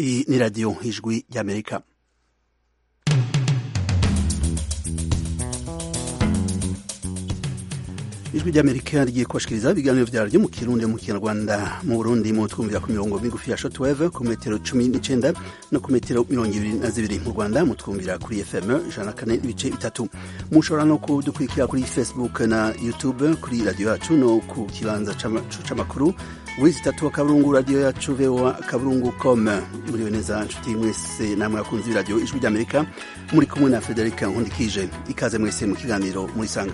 Iyi ni radiyo ijwi ry'amerika ijwi ry'amerika rigiye kubashikiriza ibiganiro vyaryo mu kirundi mu kinyarwanda mu burundi mu twumvira ku mirongo migufi ya shortwave ku metero cumi n'icenda no ku metero mirongo ibiri na zibiri mu rwanda mu twumvira kuri fm ijana na kane n'ibice bitatu mushobora no kudukurikira kuri facebook na youtube kuri radiyo yacu no ku kibanza c'amakuru wizi itatu akaburungu radiyo yacu voa akaburungu com muriwe neza nshuti mwese namwe akunzi b'iradiyo ijwi ry'amerika muri kumwe na frederica nkundikije ikaze mwese mu kiganiro murisanga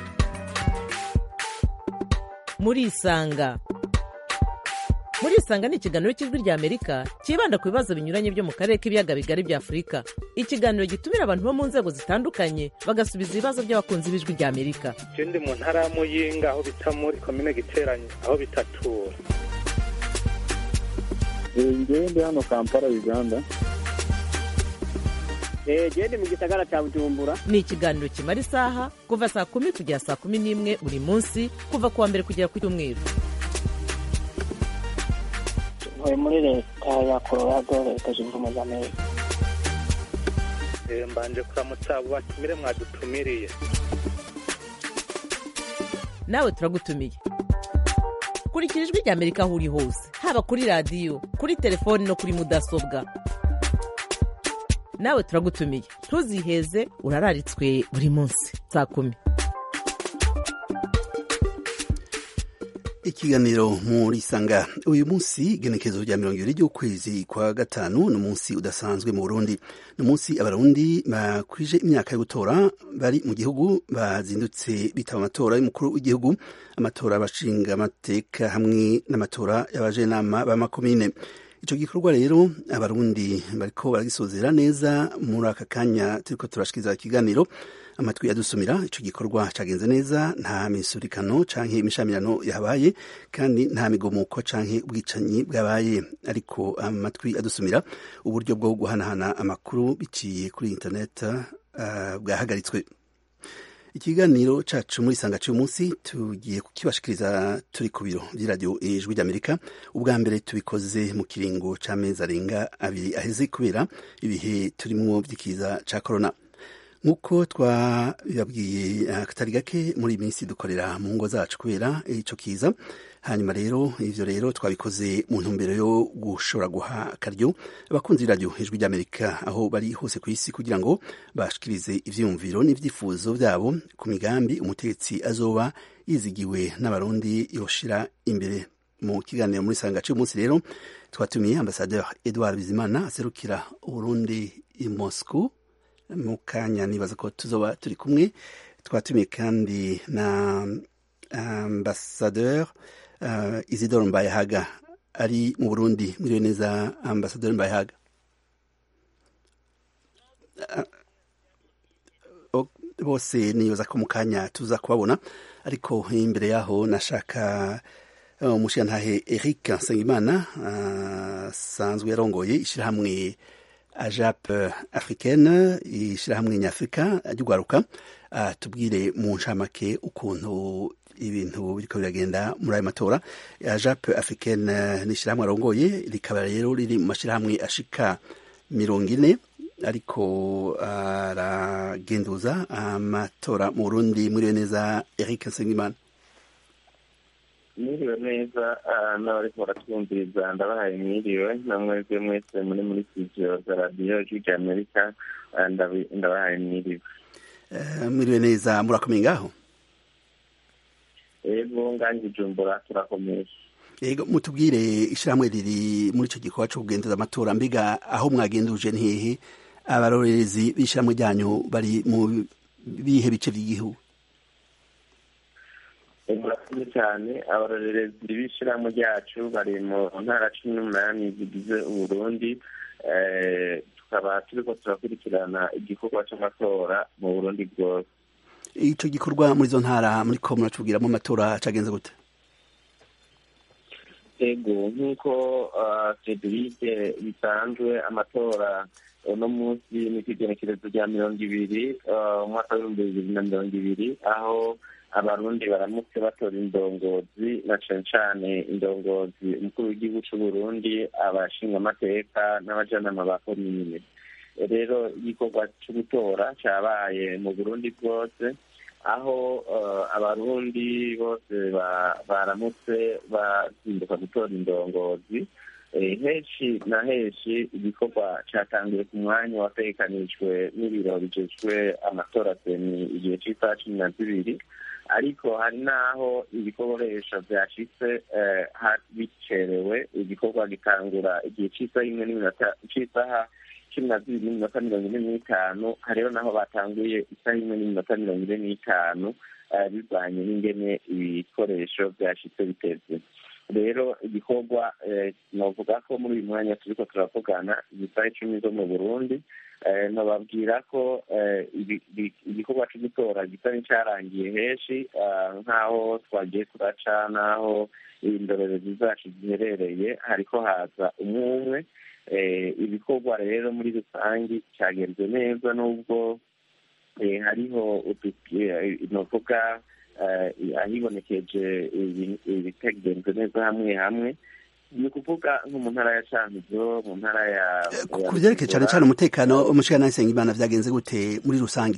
murisanga murisanga ni ikiganiro cy'ijwi rya amerika cyibanda ku bibazo binyuranye byo mu karere k'ibiyaga bigari bya afurika ikiganiro gitumira abantu bo mu nzego zitandukanye bagasubiza ibibazo by'abakunzi b'ijwi rya amerika ndi mu ntara ya muyinga aho bita muri komine giteranye aho bitatura ngewe ndi hano kampala uganda gende mu gisagara cya bujumbura ni ikiganiro kimara isaha kuva saa kumi kugera saa kumi n'imwe buri munsi kuva ku wa mbere kugera ku cyumweru ntuye muri leta ya colorado leta zunze ubumwe za amerika mbanje kuramutsa abo batumire mwadutumiriye nawe turagutumiye kurikira ijwi rya amerika aho uri hose haba kuri radiyo kuri telefoni no kuri mudasobwa nawe turagutumiye ntuziheze urararitswe buri munsi saa kumi ikiganiro muri sanga uyu munsi igenekerezo rya mirongo ibiri ry'ukwezi kwa gatanu ni umunsi udasanzwe mu burundi ni umunsi abarundi bakwije imyaka yo gutora bari mu gihugu bazindutse bitaba amatora y'umukuru w'igihugu amatora abashinga amateka hamwe n'amatora y'abajenama b'amakomine ico gikorwa rero abarundi bariko baragisozera neza muri aka kanya turiko turashikiriza ikiganiro amatwi yadusumira ico gikorwa cagenze neza nta misurikano canke imishamirano yabaye kandi nta migomuko canke ubwicanyi bwabaye ariko amatwi adusumira uburyo bwo guhanahana amakuru biciye kuri internet uh, bwahagaritswe ikiganiro cacu muri sanga cy'uyu munsi tugiye kukibashikiriza turi ku biro by'iradiyo ijwi ry'amerika ubwa mbere tubikoze mu kiringo c'amezi arenga abiri aheze kubera ibihe turimwo vy'ikiza ca korona nk'uko twabibabwiye akatari gake muri iyi minsi dukorera mu ngo zacu kubera ico kiza hanyuma rero ivyo rero twabikoze mu ntumbero yo gushobora guha akaryo abakunzi b'iradiyo ijwi ry'amerika aho bari hose ku isi kugira ngo bashikirize ivyiyumviro n'ivyifuzo vyabo ku migambi umutegetsi azoba yizigiwe n'abarundi yoshira imbere mu kiganiro muri sanga c'umunsi rero twatumiye ambasadeur edouard bizimana aserukira uburundi i moscow mu kanya nibaza ko tuzoba turi kumwe twatumiye kandi na ambasadeur uh, isidore mbayehaga ari mu burundi muriwe neza ambasadeur mbayehaga uh, bose nibaza ko mu kanya tuza kubabona ariko imbere yaho nashaka umushirantahe uh, eric nsengimana asanzwe uh, yarongoye ishirahamwe ajap africaine ishirahamwe nyafurika ry'ugwaruka uh, tubwire mu ncamake ukuntu ibintu biriko biragenda muri ayo matora ajap africaine n'ishirahamwe arongoye rikaba rero riri mu mashirahamwe ashika mirongo ine ariko aragenduza uh, amatora mu burundi muriwe neza eric nsengimana mwiriwe neza n'abariko baratwumviriza ndabahaye mwiriwe namwebwe mwese muri muri studio za radiyo ijwi rya amerika ndabahaye mwiriwe mwiriwe neza murakomeye ngaho ego ngange ijumbura turakomeye ego mutubwire ishirahamwe riri muri ico gikorwa co kugenduza amatora mbega aho mwagenduje ntihehe abarorerezi b'ishirahamwe ryanyu bari mu bihe bice vy'igihugu murakoze cyane abarorerezi b'ishyirahamwe ryacu bari mu ntara cumi n'umunani zigize uburundi tukaba turiko turakurikirana igikorwa c'amatora mu burundi bwose ico gikorwa muri izo ntara muriko muratubwiramo amatora cagenze gute ego nk'uko federike bisanzwe amatora uno munsi ni kw'igenekerezo rya mirongo ibiri umwaka w'ibihumbi bibiri na mirongo ibiri aho abarundi baramutse batora indongozi na cane cane indongozi umukuru w'igihugu c'uburundi abashingamateka n'abajanama ba komine rero igikorwa co gutora cabaye mu burundi bwose aho abarundi bose baramutse bazinduka gutora indongozi henshi na henshi igikorwa cyatangiye ku mwanya wategekanijwe n'ibiro bijejwe amatora seni igihe cy'isaha cumi na zibiri ariko hari n'aho ibikoresho byashitse bicerewe igikorwa gitangura igihe cy'isaha imwe n'iminota cy'isaha cumi na zibiri n'iminota mirongo ine n'itanu hariho n'aho batanguye isaha imwe n'iminota mirongo ine n'itanu bivanye n'ingene ibikoresho byashitse biteze rero igikorwa navuga ko muri uyu mwanya turiko turavugana ibisaha icumi zo mu burundi nababwira ko igikorwa cyo gutora gisa n'icyarangiye henshi nk'aho twagiye turaca n'aho indorerezi zacu ziherereye hariko haza umwe umwe ibikorwa rero muri rusange cyagenze neza n'ubwo hariho novuga ahibonekeje ibitagenze neza hamwe hamwe ni ukuvuga nko mu ntara ya cankuzo mu ntara ya ku byerekeye cyane cyane umutekano umushikana Nsengimana vyagenze gute muri rusange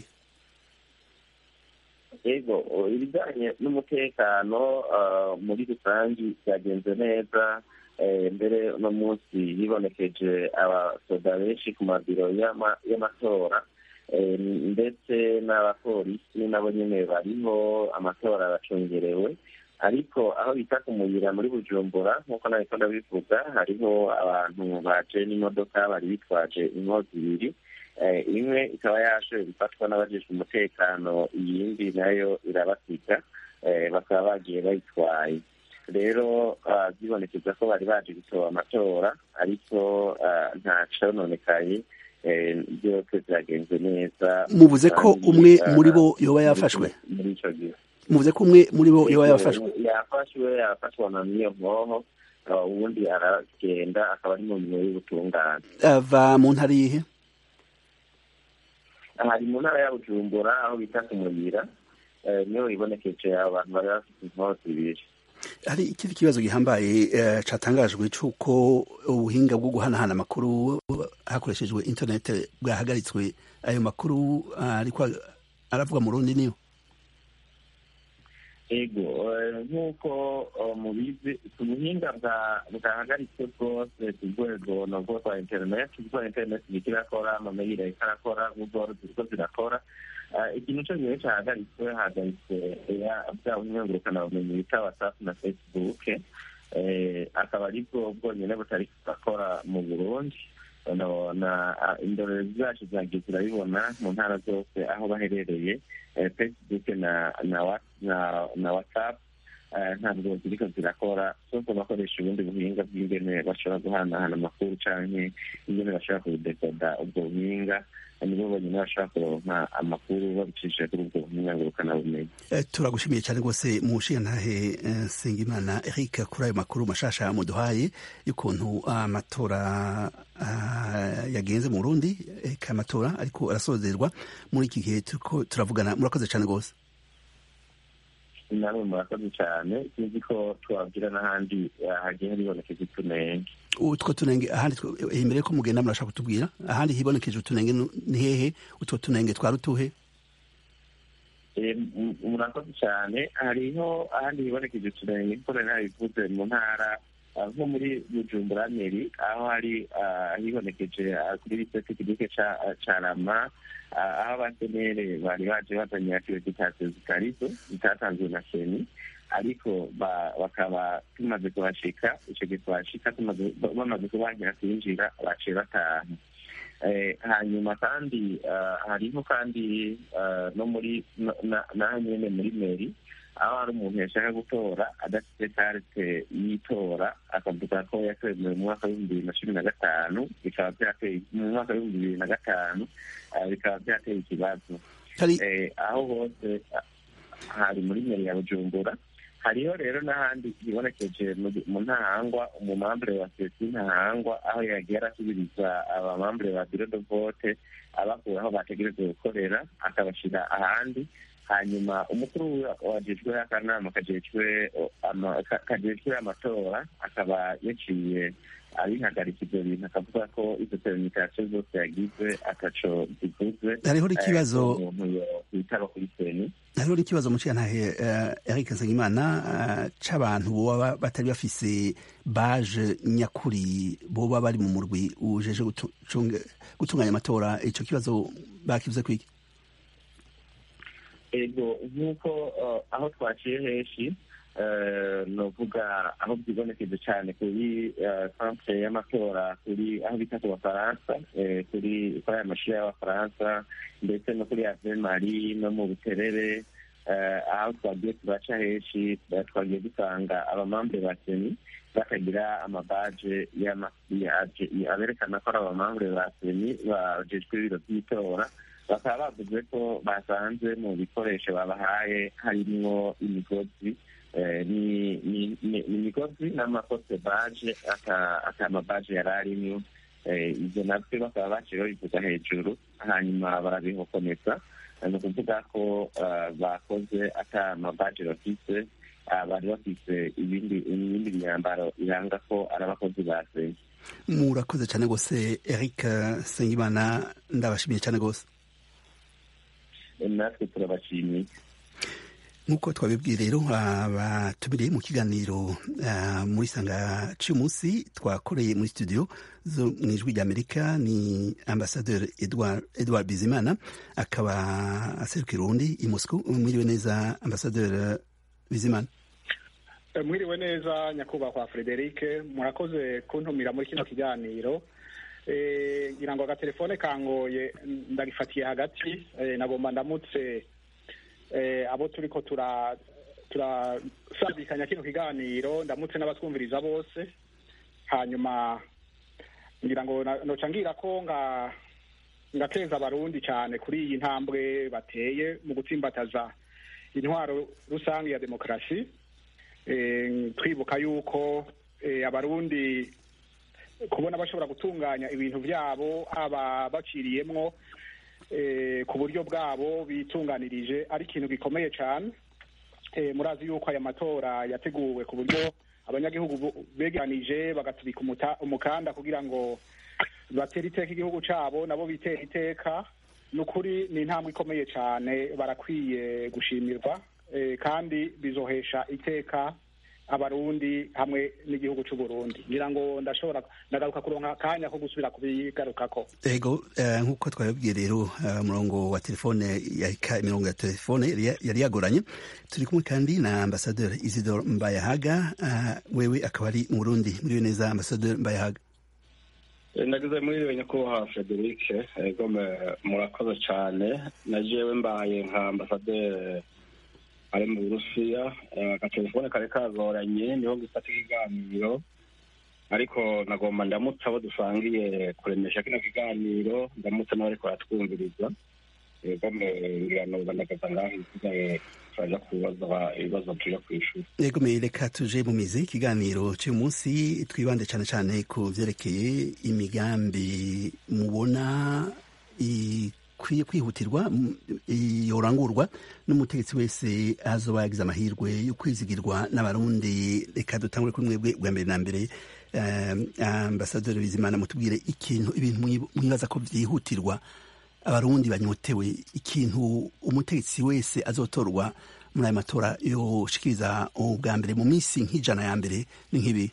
yego ibijyanye n'umutekano muri rusange byagenze neza mbere uno munsi hibonekeje abasoda benshi ku mabiro y'amatora ndetse n'abapolisi nabo nyine bariho amatora aracungerewe ariko aho bita ku muyira muri bujumbura nk'uko nabiko ndabivuga hariho abantu baje n'imodoka bari bitwaje inkozi ibiri imwe ikaba yashoboye gufatwa n'abajejwe umutekano iyindi nayo irabasiga bakaba bagiye bayitwaye rero byibonekeza ko bari baje gusoba amatora ariko nta cononekaye byose byagenze neza muvuze ko umwe muri bo yoba yafashwe muri ico gihe muvuze ko umwe muri bo yoba yafashwe yafashwe yafashwa na niyo mwoho ubundi aragenda akaba ari mu mirimo y'ubutungane ava mu ntara yihe hari mu ntara ya bujumbura aho bita ku muyira niho ibonekeje abantu bari bafite inkozi ibiri hari ikindi kibazo gihambaye catangajwe c'uko ubuhinga bwo guhanahana amakuru hakoreshejwe internet bwahagaritswe ayo makuru ariko aravuga mu rundi niyo ego nk'uko mubizi ubuhinga bwahagaritswe bwose ku rwego nabwo rwa interineti ubwo interineti iriko irakora amameyili ariko arakora google ziriko zirakora ikintu co gihe cahagaritswe hahagaritswe bwa bumenyi bita whatsapp na facebook akaba aribwo bwonyene butari kurakora mu burundi indorerezi zacu zagiye zirabibona mu ntara zose aho baherereye facebook na na whatsapp ntabwo ziriko zirakora zose bakoresha ubundi buhinga bw'ingene bashobora guhanahana amakuru canke ingene bashobora kudekoda ubwo buhinga nibo bonyine bashobora kuronka amakuru babicishije kuri ubwo buhinga ngurukanabumenyi turagushimiye cyane rwose mushingantahe Sengimana Eric kuri ayo makuru mashasha muduhaye y'ukuntu amatora yagenze mu Burundi eka amatora ariko arasozerwa muri iki gihe turiko turavugana murakoze cyane rwose namwe murakoze cyane sinzi ko twabwira n'ahandi hagiye haribonekeje utunenge utwo tunenge ahandi imbere ko mugenda murashaka kutubwira ahandi hibonekeje utunenge ni hehe utwo tunenge twari utuhe murakoze cyane hariho ahandi hibonekeje utunenge kuko nari nabivuze mu ntara nko muri bujumbura meri aho hari hibonekeje kuri lisite kigike ca rama aho abasenere bari baje bazanye akreditasiyo zitarizo zitatanzwe na seni ariko bakaba tumaze kuhashika ico gihe tuhashika bamaze kubagira kwinjira baciye bataha hanyuma kandi hariho kandi no muri naho nyene muri meri aho hari umuntu yashaka gutora adafite karte y'itora akavuga ko yatemewe mu mwaka w'ibihumbi bibiri na cumi na gatanu bikaba byateye mu mwaka w'ibihumbi bibiri na gatanu bikaba byateye ikibazo aho hose hari muri meri ya bujumbura hariho rero n'ahandi hibonekeje mu ntahangwa umumambure wa sesi ntahangwa aho yagiye arasubiriza abamambure ba biro de vote abakura aho bategerezwa gukorera akabashyira ahandi hanyuma umukuru wajejwe akanama kajejwe ama- ka- kajejwe amatora akaba yaciye abihagarika ivyo bintu akavuga ko izo terenikasiyo zose yagize ataco zivuze hariho n'ikibazo Eh, ko umuntu yokwitaba kuri seni hariho n'ikibazo muciye ntahe uh, Eric Nsengimana uh, c'abantu boba batari bafise baje nyakuri boba bari mu murwi ujeje gutu- cunge- gutunganya amatora ico kibazo bakivuze kwiki ego nk'uko eh, aho twaciye henshi eh, novuga aho byibonekeje cyane kuri eh, centre y'amatora kuri aho bita ku bafaransa eh, kuri kuri aya mashuri y'abafaransa ndetse no kuri ave mari no mu buterere eh, aho twagiye turaca henshi eh, twagiye dusanga abamambre ba seni batagira amabaje y'ama- ya- ya- aberekana ko ari abamambre ba seni bajejwe ibiro by'itora bakaba bavuze ko basanze mu bikoresho babahaye harimwo imigozi eh, ni- ni- ni- ni imigozi n'amakote baje aka aka mabaje yari arimwo Eh, ivyo navyo bakaba baciye babivuga hejuru hanyuma barabihokomeza Eh, ni ukuvuga ko eh, bakoze ata mabaje bafise ah, bari bafise ibindi ibindi myambaro iranga ko ari abakozi ba seni murakoze cyane gose Eric Nsengimana ndabashimiye cyane gose Eh, natwe turabashimiye nk'uko twabibwiye rero abatumiriye mu kiganiro ah, muri sanga cy'umunsi twakoreye muri studio zo mu ijwi ry'amerika ni ambasaderi edward, edward bizimana akaba aserukira urundi i moscow mwiriwe neza ambasaderi bizimana Eh, mwiriwe neza nyakubahwa frederic murakoze kuntumira muri kino kiganiro Eh, ngira ngo agatelefone kangoye ndagifatiye hagati Eh, nagomba ndamutse eh, abo turiko tura turasabikanya kino kiganiro ndamutse n'abatwumviriza bose hanyuma ngira ngo na- noca ngira ko nga ngateza abarundi cyane kuri iyi ntambwe bateye mu gutsimbataza intwaro rusange ya demokarasi Eh, twibuka yuko eh, abarundi kubona bashobora gutunganya ibintu byabo haba baciriyemwo eh, ku buryo bwabo bitunganirije ari ikintu gikomeye cyane Eh, murazi yuko aya matora yateguwe ku buryo abanyagihugu bu- begeranije bagatubika umuta- umukanda kugira ngo batere iteka igihugu cyabo nabo bitera iteka ni ukuri ni intambwe ikomeye cyane barakwiye gushimirwa eh, kandi bizohesha iteka abarundi hamwe n'igihugu cy'u Burundi ngira ngo ndashobora ndagaruka kuronka akanya ko gusubira kubigarukako ego eh, nk'uko twabibwiye rero eh, umurongo wa telefone yarika imirongo ya telefone yari- yari yagoranye turi kumwe kandi na ambasaderi isidore mbayahaga eh, wewe akaba ari mu burundi mwiriwe neza ambasaderi mbayahaga nagize mwiriwe nyakubahwa frederic ego me- murakoze cyane na jewe mbaye nka ambasaderi ari mu burusiya Eh, agatelefone kari kagoranye niho gifata ikiganiro ariko nagomba ndamutse abo dusangiye kuremesha kino kiganiro ndamutse n'abariko baratwumviriza ego me- ngira noba ndagaza ngaho isigaye turaja kubaza ibibazo tuja kw'ishuri Yego me reka tuje mu mizi ikiganiro cy'uyu munsi twibande cyane cyane ku vyerekeye imigambi mubona ikwiye kwihutirwa m- yorangurwa n'umutegetsi wese azoba yagize amahirwe yo kwizigirwa n'abarundi reka dutangure kuri mwebwe bwa mbere na mbere um, ambasaderi bizimana mutubwire ikintu ibintu mwi- mwibaza ko vyihutirwa abarundi banyotewe ikintu umutegetsi wese azotorwa muri ayo matora yoshikiriza ubwa mbere mu minsi nk'ijana ya mbere ni nk'ibi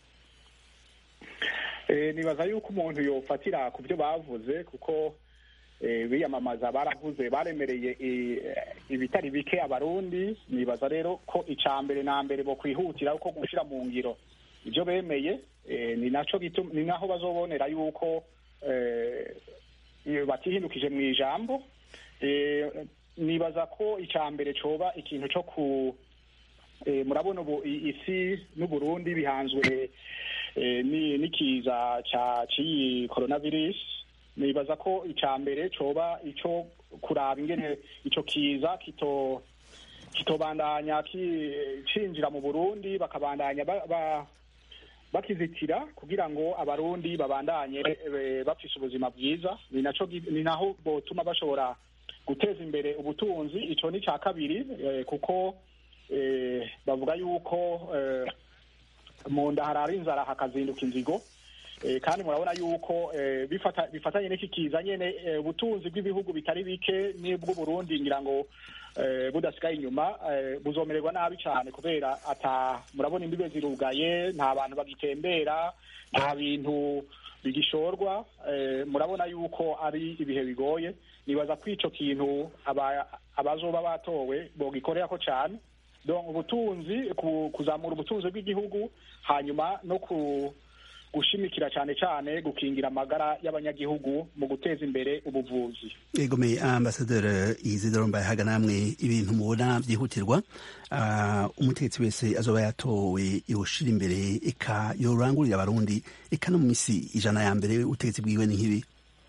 Eh, nibaza yuko umuntu yofatira ku byo bavuze kuko eh, biyamamaza baravuze baremereye eh, ibitari bike abarundi nibaza rero ko ica mbere na mbere bo kwihutira uko gushira mu ngiro ibyo bemeye eh, ni naco gitu- ni naho bazobonera yuko eh, iyo batihindukije mu ijambo eh, nibaza ko ica mbere coba ikintu co ku eh, murabona ubu i- isi n'uburundi bihanzwe eh, ni- n'ikiza ca ciyi coronavirus nibaza ko ica mbere coba ico kuraba ingene ico kiza kito kitobandanya ki- cinjira mu burundi bakabandanya ba, ba, bakizitira kugira ngo abarundi babandanye eh, bafise ubuzima bwiza ni naco gi- ni naho botuma bashobora guteza imbere ubutunzi ico ni ca kabiri eh, kuko eh, bavuga yuko eh, mu nda harara inzara hakazinduka inzigo Eh, kandi murabona yuko eh, bifata- bifatanye n'iki kiza nyene eh, ubutunzi bw'ibihugu bitari bike n'ubw'uburundi ngira ngo eh, budasigaye inyuma eh, buzomererwa nabi cyane kubera ata murabona imbibe zirugaye nta bantu bagitembera nta bintu bigishorwa eh, murabona yuko ari ibihe bigoye nibaza ko ico kintu aba- abazoba batowe bogikorerako cane donc ubutunzi ku- kuzamura ubutunzi bw'igihugu hanyuma no ku gushimikira cyane cyane gukingira amagara y'abanyagihugu mu guteza imbere ubuvuzi egome ambasaderi izidoro mbaye namwe ibintu mubona byihutirwa ah, umutegetsi wese azoba yatowe yoshira imbere eka yorangurira abarundi eka no mu misi ijana ya mbere ubutegetsi bwiwe ni nk'ibi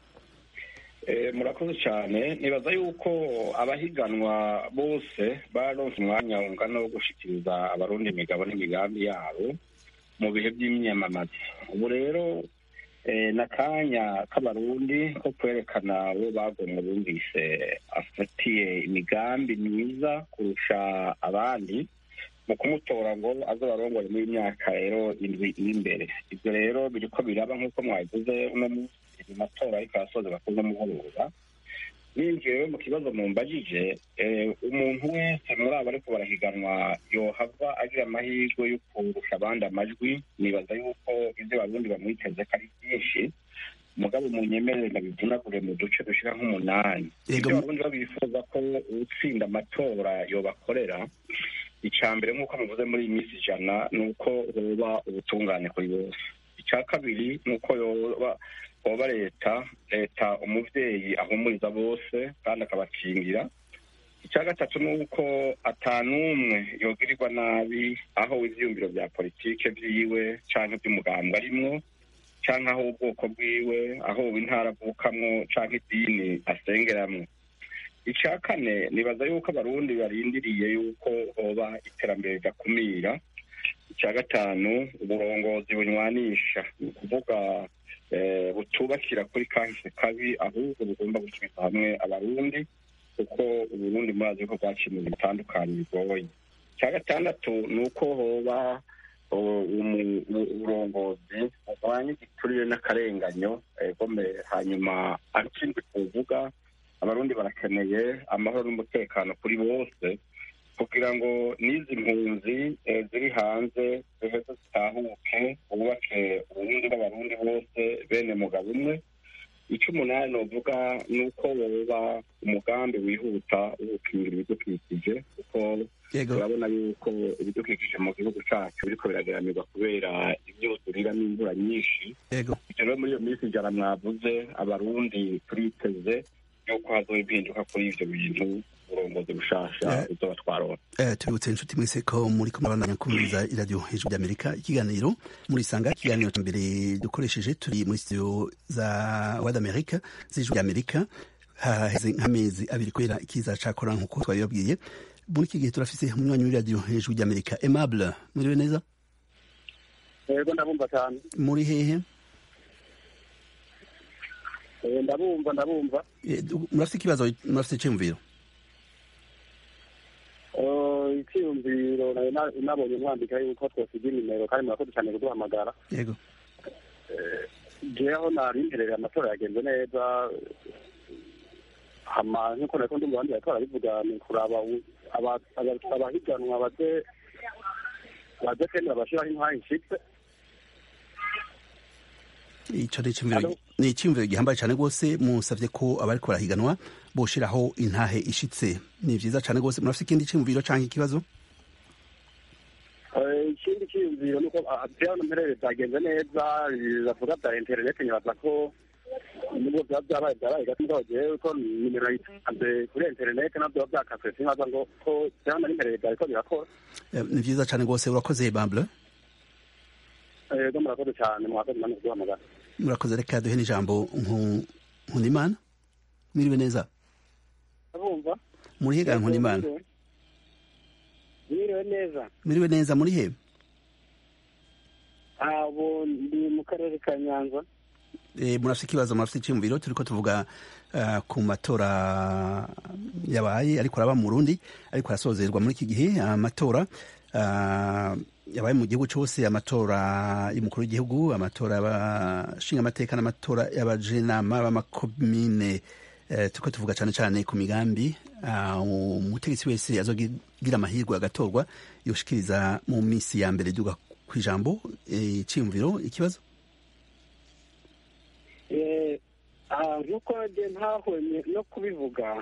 Eh, murakoze cyane nibaza yuko abahiganwa bose baronse umwanya ungana wo gushikiriza abarundi imigabo n'imigambi yabo mu bihe by'imyamamaza ubu rero eh, n'akanya k'abarundi ko kwerekana uwo bagomwe bumvise afatiye imigambi myiza kurusha abandi mu kumutora ngo aze barongore muri myaka rero indwi iri imbere ibyo rero biriko biraba nk'uko mwabivuze uno munsi mu matora ariko arasoza bakoze mugoroba ninjiye rero mu kibazo mumbajije eh, umuntu wese muri abo ariko barahiganwa yohava agira amahirwe yo kurusha abandi amajwi nibaza yuko ibyo barundi bamwiteze ko ari byinshi mugabo munyemerere ndabivunagure mu duce dushika nk'umunani Yego, ibyo mu- abarundi babifuza ko utsinda amatora yobakorera icya mbere nk'uko muvuze muri iyi minsi ijana ni uko hoba ubutungane kuri bose icya kabiri ni uko yoba hoba leta leta umuvyeyi ahumuriza bose kandi akabakingira icya gatatu ni uko atanumwe yogirirwa nabi aho ivyiyumviro vya politike vyiwe canke vy'umugambwe arimwo canke aho ubwoko bwiwe aho intara avukamwo canke idini asengeramwo icya kane nibaza yuko abarundi barindiriye yuko hoba iterambere ridakumira icya gatanu uburongozi bunywanisha ni ukuvuga eh, butubakira kuri kahise kabi ahubwo bugomba gusubiza hamwe abarundi kuko uburundi murazi ko bwaciye mu bintu bitandukanye bigoye icya gatandatu ni uko hoba o- umu- u- uburongozi buvanye igiturire n'akarenganyo eh, gome hanyuma akindi kuvuga abarundi barakeneye amahoro n'umutekano kuri bose kugira ngo n'izi mpunzi eh, ziri hanze ziheze zitahuke bubake uburundi bw'abarundi bose bene mugabo umwe icyo umunani novuga ni uko woba umugambi wihuta wo gukingira ibidukikije kuko yego turabona yuko ibidukikije mu gihugu cyacu biriko biragaramirwa kubera imyuzurira n'imvura nyinshi yego ibyo rero muri iyo minsi ijana mwavuze abarundi turiteze yuko hazoba impinduka kuri ivyo bintu uburongozi bushasha Eh. buzoba twaronse Eh, tubibutse inshuti mwese ko muri ko murabandanya kumviriza iradiyo hejuru ry'amerika ikiganiro murisanga ikiganiro cya mbere dukoresheje turi muri studio za wad america z'ijuru ry'amerika haheze nk'amezi abiri kubera ikiza cakora nk'uko twabibabwiye muri iki gihe turafise umunywanyi w'iradiyo hejuru ry'amerika aimable muriwe neza yego ndabumva cyane muri hehe Eh, ndabumva ndabumva Eh, du- murafise ikibazo murafise iciyumviro Eh, icyiyumviro nari na- nabonye mwandika yuko twosiga nimero kandi murakoze cyane kuduhamagara yego jewe nari mperereye amatora yagenze neza hama nk'uko nariko ndi mu bandi bariko barabivuga ni kuraba u- aba- aba- abahiganwa baze baze kwemera bashiraho intwari nshitse ico ni iciyumviro Alo? ni iciyumviro gihambaye cane rwose musavye ko abariko barahiganwa boshiraho intahe ishitse ni vyiza cane rwose murafise ikindi ciyumviro canke ikibazo Eh, ikindi cyiyumviro ni uko ah, jewe hano mperereye byagenze neza bavuga bya interineti nyibaza ko nubwo byaba byabaye byabaye gato mugabo jewe ko nimero yitanze kuri interineti nabyo biba byakaswe sinkaza ngo ko jewe hano mperereye byariko birakora Eh, ni vyiza cane rwose urakoze bamble yego murakoze cyane mwakoze namwe kuduhamagara murakoze reka duhe n'ijambo Nku- nkundimana mwiriwe neza abumva muri hega nkundimana mwiriwe neza mwiriwe neza muri he abo ndi mu karere ka nyanza Eh, murafite ikibazo murafite icyumviro turiko tuvuga uh, ku matora yabaye ariko araba mu Burundi ariko arasozerwa muri iki gihe amatora uh, yabaye mu gihugu cyose amatora y'umukuru w'igihugu amatora y'abashinga amateka n'amatora y'abajenama b'amakomine uh, turiko tuvuga cyane cyane ku migambi uh, umutegetsi wese azogira amahirwe agatorwa yoshikiriza mu minsi ya mbere duga ku ijambo icyumviro ikibazo nk'uko ntahonye no kubivuga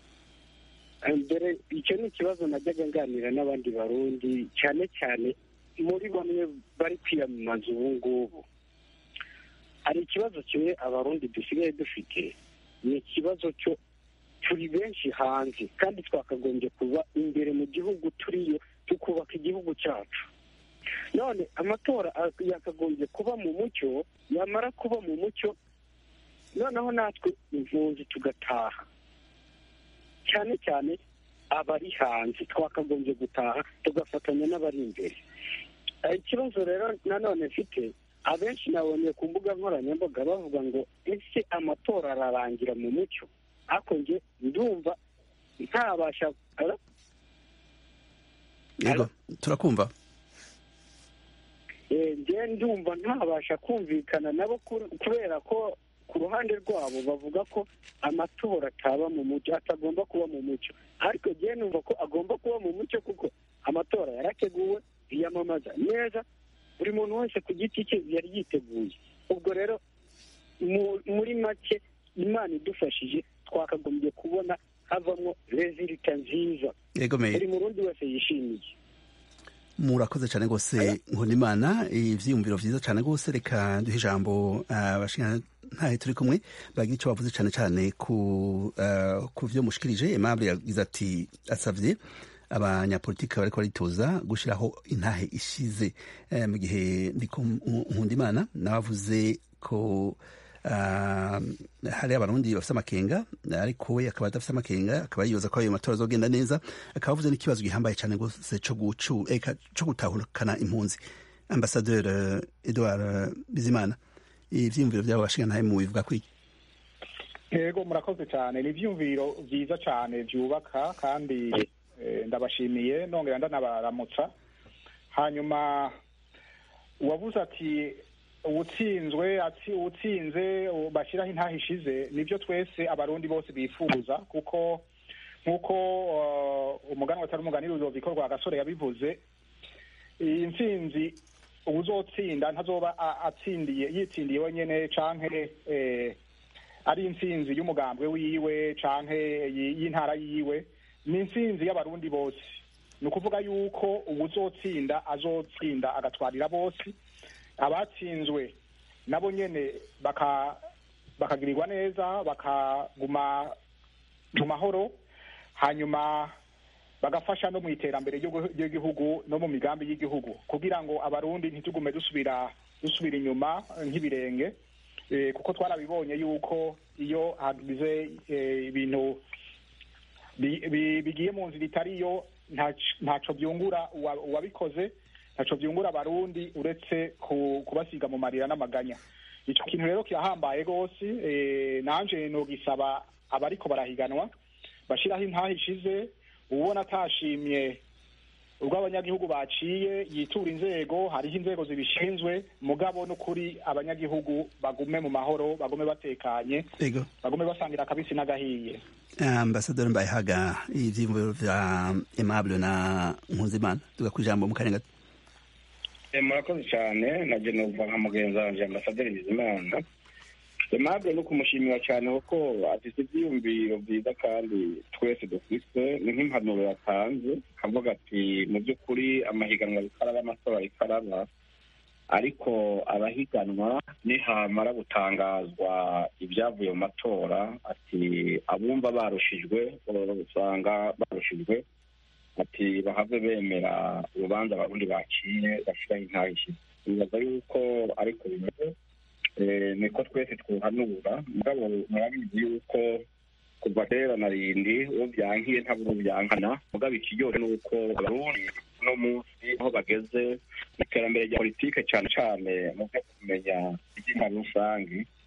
mbere icyo ni ikibazo najyaga nganira n'abandi barundi cyane cyane muri bamwe bari kwiyamamaza ubu ngubu hari ikibazo kimwe abarundi dusigaye dufite ni ikibazo cyo turi benshi hanze kandi twakagombye kuba imbere mu gihugu turiyo tukubaka igihugu cyacu none amatora yakagombye kuba mu mucyo yamara kuba mu mucyo noneho natwe impunzi tugataha cyane cyane abari hanze twakagombye gutaha tugafatanya n'abari imbere ikibazo rero nanone mfite abenshi nabonye ku mbuga nkoranyambaga bavuga ngo ese amatora ararangira mu mucyo ariko njye ndumva ntabasha yego turakumva njye ndumva ntabasha kumvikana nabo kubera ko ku ruhande rwabo bavuga ko amatora ataba mu mucyo atagomba kuba mu mucyo ariko njye numva ko agomba kuba mu mucyo kuko amatora yarateguwe yiyamamaza neza buri muntu wese ku giti cye yari yiteguye ubwo rero muri make imana idufashije twakagombye kubona havamo rezilita nziza buri murundi wese yishimiye murakoze cyane rwose nkundimana ibyiyumviro byiza cyane rwose reka duhe ijambo abashinga ntahe turi kumwe bagira icyo bavuze cyane cyane ku byo mushikirije aimable yagize ati asabye abanyapolitiki bariko baritoza gushyiraho intahe ishize mu gihe nkundimana nabavuze ko hari abarundi bafite amakenga ariko we akaba adafite amakenga akaba yibaza ko ayo matora azogenda neza akaba avuze n'ikibazo gihambaye cyane rwose cyo gutahukana impunzi ambasaderi edouard bizimana ibyiyumviro byabo bashinga ntahe mu bivuga kwiki yego murakoze cyane ni ibyiyumviro byiza cyane byubaka kandi ndabashimiye nongera ndanabaramutsa hanyuma uwavuze ati uwutsinzwe ati uwutsinze bashyiraho intaha ishize nibyo twese abarundi bose bifuza kuko nk'uko umuganwa atari umuganira urubiko rwa gasore yabivuze iyi ntsinzi uzotsinda ntazoba atsindiye yitsindiye wenyine canke ari intsinzi y'umugambwe wiwe canke y'intara yiwe ni intsinzi y'abarundi bose ni ukuvuga yuko uwuzotsinda azotsinda agatwarira bose abatsinzwe nabo nyene bakagirirwa neza bakaguma mu mahoro hanyuma bagafasha no mu iterambere ry'igihugu no mu migambi y'igihugu kugira ngo abarundi ntitugume dusubira dusubira inyuma nk'ibirenge kuko twarabibonye yuko iyo hagize ibintu bigiye mu nzira itariyo ntaco byungura uwabikoze ntaco byungura abarundi uretse kubasiga mu marira n'amaganya icyo kintu rero kirahambaye rwose nanje nogisaba abariko barahiganwa bashiraho intaha ishize ubona atashimye ubwo abanyagihugu baciye yitura inzego hariho inzego zibishinzwe mugabo n'ukuri abanyagihugu bagume mu mahoro bagume batekanye bagume basangira akabisi n'agahiye ambasaderi mbayehaga ivyiyumviro vya aimable na nkuzimana tuga ku ijambo mu kanya gato murakoze cyane naje numva nka mugenzi wanje ambasaderi bizimana aimable no kumushimira cyane kuko afite ivyiyumviro vyiza kandi twese dufise ni nk'impanuro yatanze akavuga ati mu by'ukuri amahiganwa ariko araba amatora ariko araba ariko abahiganwa nihamara gutangazwa ibyavuye mu matora ati abumva barushijwe usanga barushijwe ati bahave bemera urubanza abarundi baciye bashyiraho intaha ishize bibaza yuko ariko bimeze niko twese twuhanura mugabo murabizi yuko kuva kera na rindi uwo byankiye ntabwo byankana mugabo ikiryohe ni uko abarundi uno munsi aho bageze mu iterambere rya politike cyane cyane mu byo kumenya iby'intwaro rusange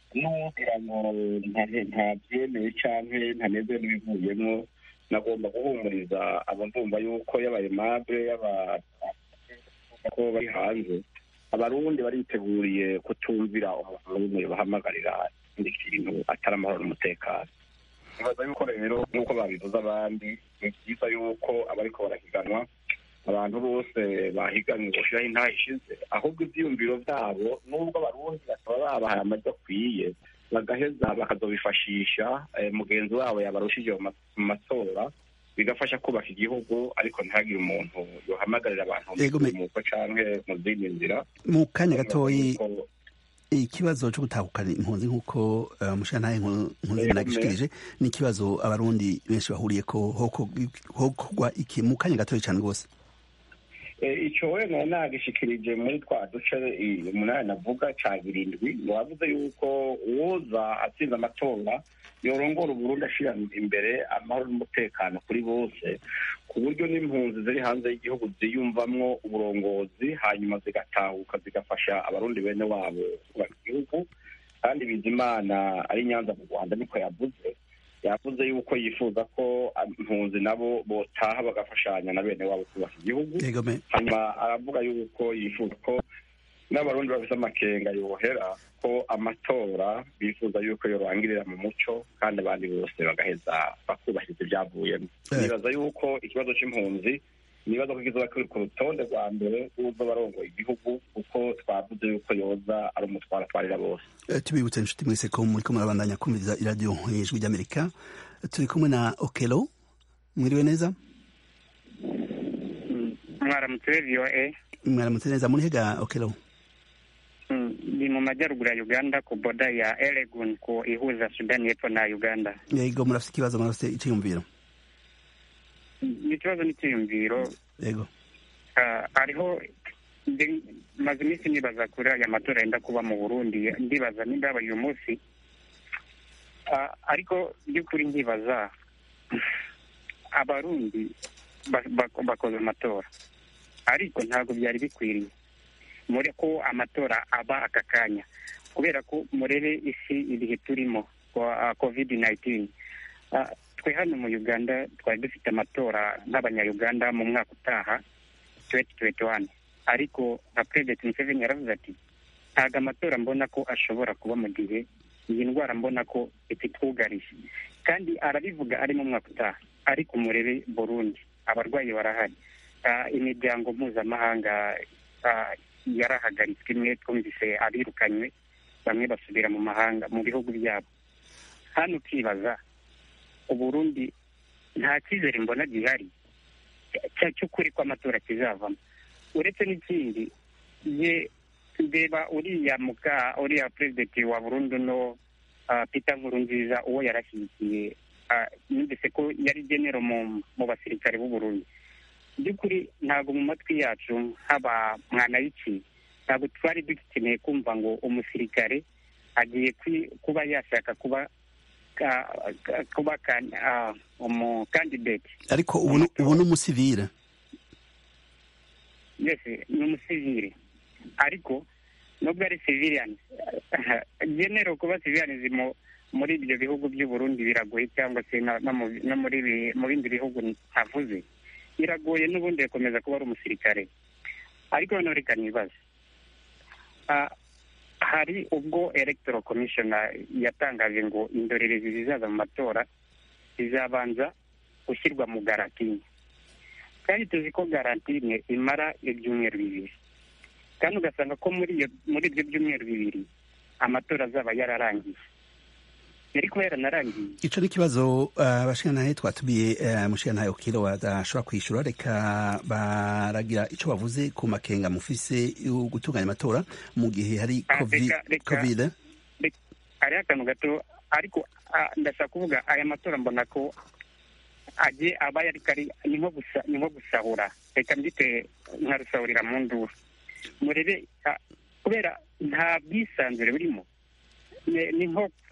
n'ugira ngo ntabyemeye cyangwa ntaneze n'ibivuyemo nagomba guhumuriza abavumva yuko yabaye mabure yaba ko bari hanze abarundi bariteguriye kutumvira umuntu n'umwe bahamagarira ikindi kintu atari amahoro n'umutekano nibaza yuko rero nk'uko babivuze abandi ni byiza yuko abariko barahiganwa abantu bose bahiganwe boshiraho intaha ishize ahubwo ivyiyumviro vyabo nubwo abarundi bataba babahaye amajwi akwiye bagaheza bakazobifashisha mugenzi wabo yabarushije mu matora bigafasha kubaka igihugu ariko ntihagire umuntu yohamagarira abantu muko canke mu zindi nzira mu kanya gatoyi ikibazo cyo gutahukana impunzi nk'uko umushantahe nkunzi nagishikirije ni ikibazo abarundi benshi bahuriye ko hokogwa iki mu kanya gatoyi cyane rwose icyo wenda nagishikirije muri twa duce umunani navuga ca birindwi wavuze yuko uwoza atsinze amatora yorongora uburundi ashira imbere amahoro n'umutekano kuri bose ku buryo n'impunzi ziri hanze y'igihugu ziyumvamwo uburongozi hanyuma zigatahuka zigafasha abarundi bene wabo kubaka igihugu kandi bizimana ari nyanza mu rwanda niko yavuze yavuze yuko yifuza ko impunzi nabo botaha bagafashanya na bene wabo kubaka igihugu hanyuma aravuga yuko yifuza ko n'abarundi bafite amakenga yohera ko amatora bifuza yuko yorangirira mu muco kandi abandi bose bagaheza bakubahiriza ibyavuyemo nibaza yuko ikibazo c'impunzi nibaza ko kizoba kiri ku rutonde rwa mbere rw'uzo barongoye igihugu kuko twavuze yuko yoza ari umutwaro atwarira bose tubibutse inshuti mwese ko muriko murabandanya kumviriza iradiyo ijwi ry'amerika turi kumwe na okelo mwiriwe neza mwaramutse voa mwaramutse neza murihega okelo ni mu majyaruguru ya uganda ku boda ya eregun ku ihuza sudani y'epfo na uganda yego murafite ikibazo murafite icyiyumviro ikibazo n'icyiyumviro yego hariho maze iminsi nibaza kuri aya matora yenda kuba mu burundi ndibaza nimba yabaye uyu munsi ariko by'ukuri nkibaza abarundi bakoze amatora ariko ntabwo byari bikwiriye muri ko amatora aba aka kanya kubera ko murebe isi ibihe turimo covid 19 twe hano mu uganda twari dufite amatora nk'abanyayuganda mu mwaka utaha 2021 ariko nka president museveni yaravuze ati ntabwo amatora mbona ko ashobora kuba mu gihe iyi ndwara mbona ko ititwugarije kandi arabivuga ari mu mwaka utaha ariko murebe burundi abarwayi barahari imiryango mpuzamahanga yarahagaritswe imwe twumvise abirukanywe bamwe basubira mu mahanga mu bihugu byabo hano ukibaza uburundi nta cyizere mbona gihari cy'ukuri ko amatora kizavamo uretse n'ikindi ye ndeba uriya muka uriya perezidenti wa burundu no peter nkurunziza uwo yarashyigikiye numvise ko yari genero mu basirikare b'u Burundi by'ukuri ntabwo mu matwi yacu haba mwana y'iki ntabwo twari dukeneye kumva ngo umusirikare agiye kuba yashaka kuba kuba umukandidate ariko ubu ni umusivire yesi ni umusivire ariko nubwo ari civilian genero kuba civilian muri ibyo bihugu by'u Burundi biragoye cyangwa se no muri mu bindi bihugu ntavuze biragoye n'ubundi yakomeza kuba ari umusirikare ariko noneho reka nibaze hari ubwo electoral commission yatangaje ngo indorerezi zizaza mu matora zizabanza gushyirwa mu garantine kandi tuzi ko garantine imara ibyumweru bibiri kandi ugasanga ko muri ibyo byumweru bibiri amatora azaba yararangiye yari kuba yaranarangiye ico ni ikibazo abashingantahe twatumiye umushingantahe ukiro badashobora kwishyura reka baragira ico bavuze ku makenga mufise gutunganya amatora mu gihe hari covid hariho akantu gato ariko ndashaka kuvuga aya matora mbona ko agiye aba yari kari ni nko gusahura reka mbyite nka rusahurira mu nduru murebe kubera nta bwisanzure burimo ni nko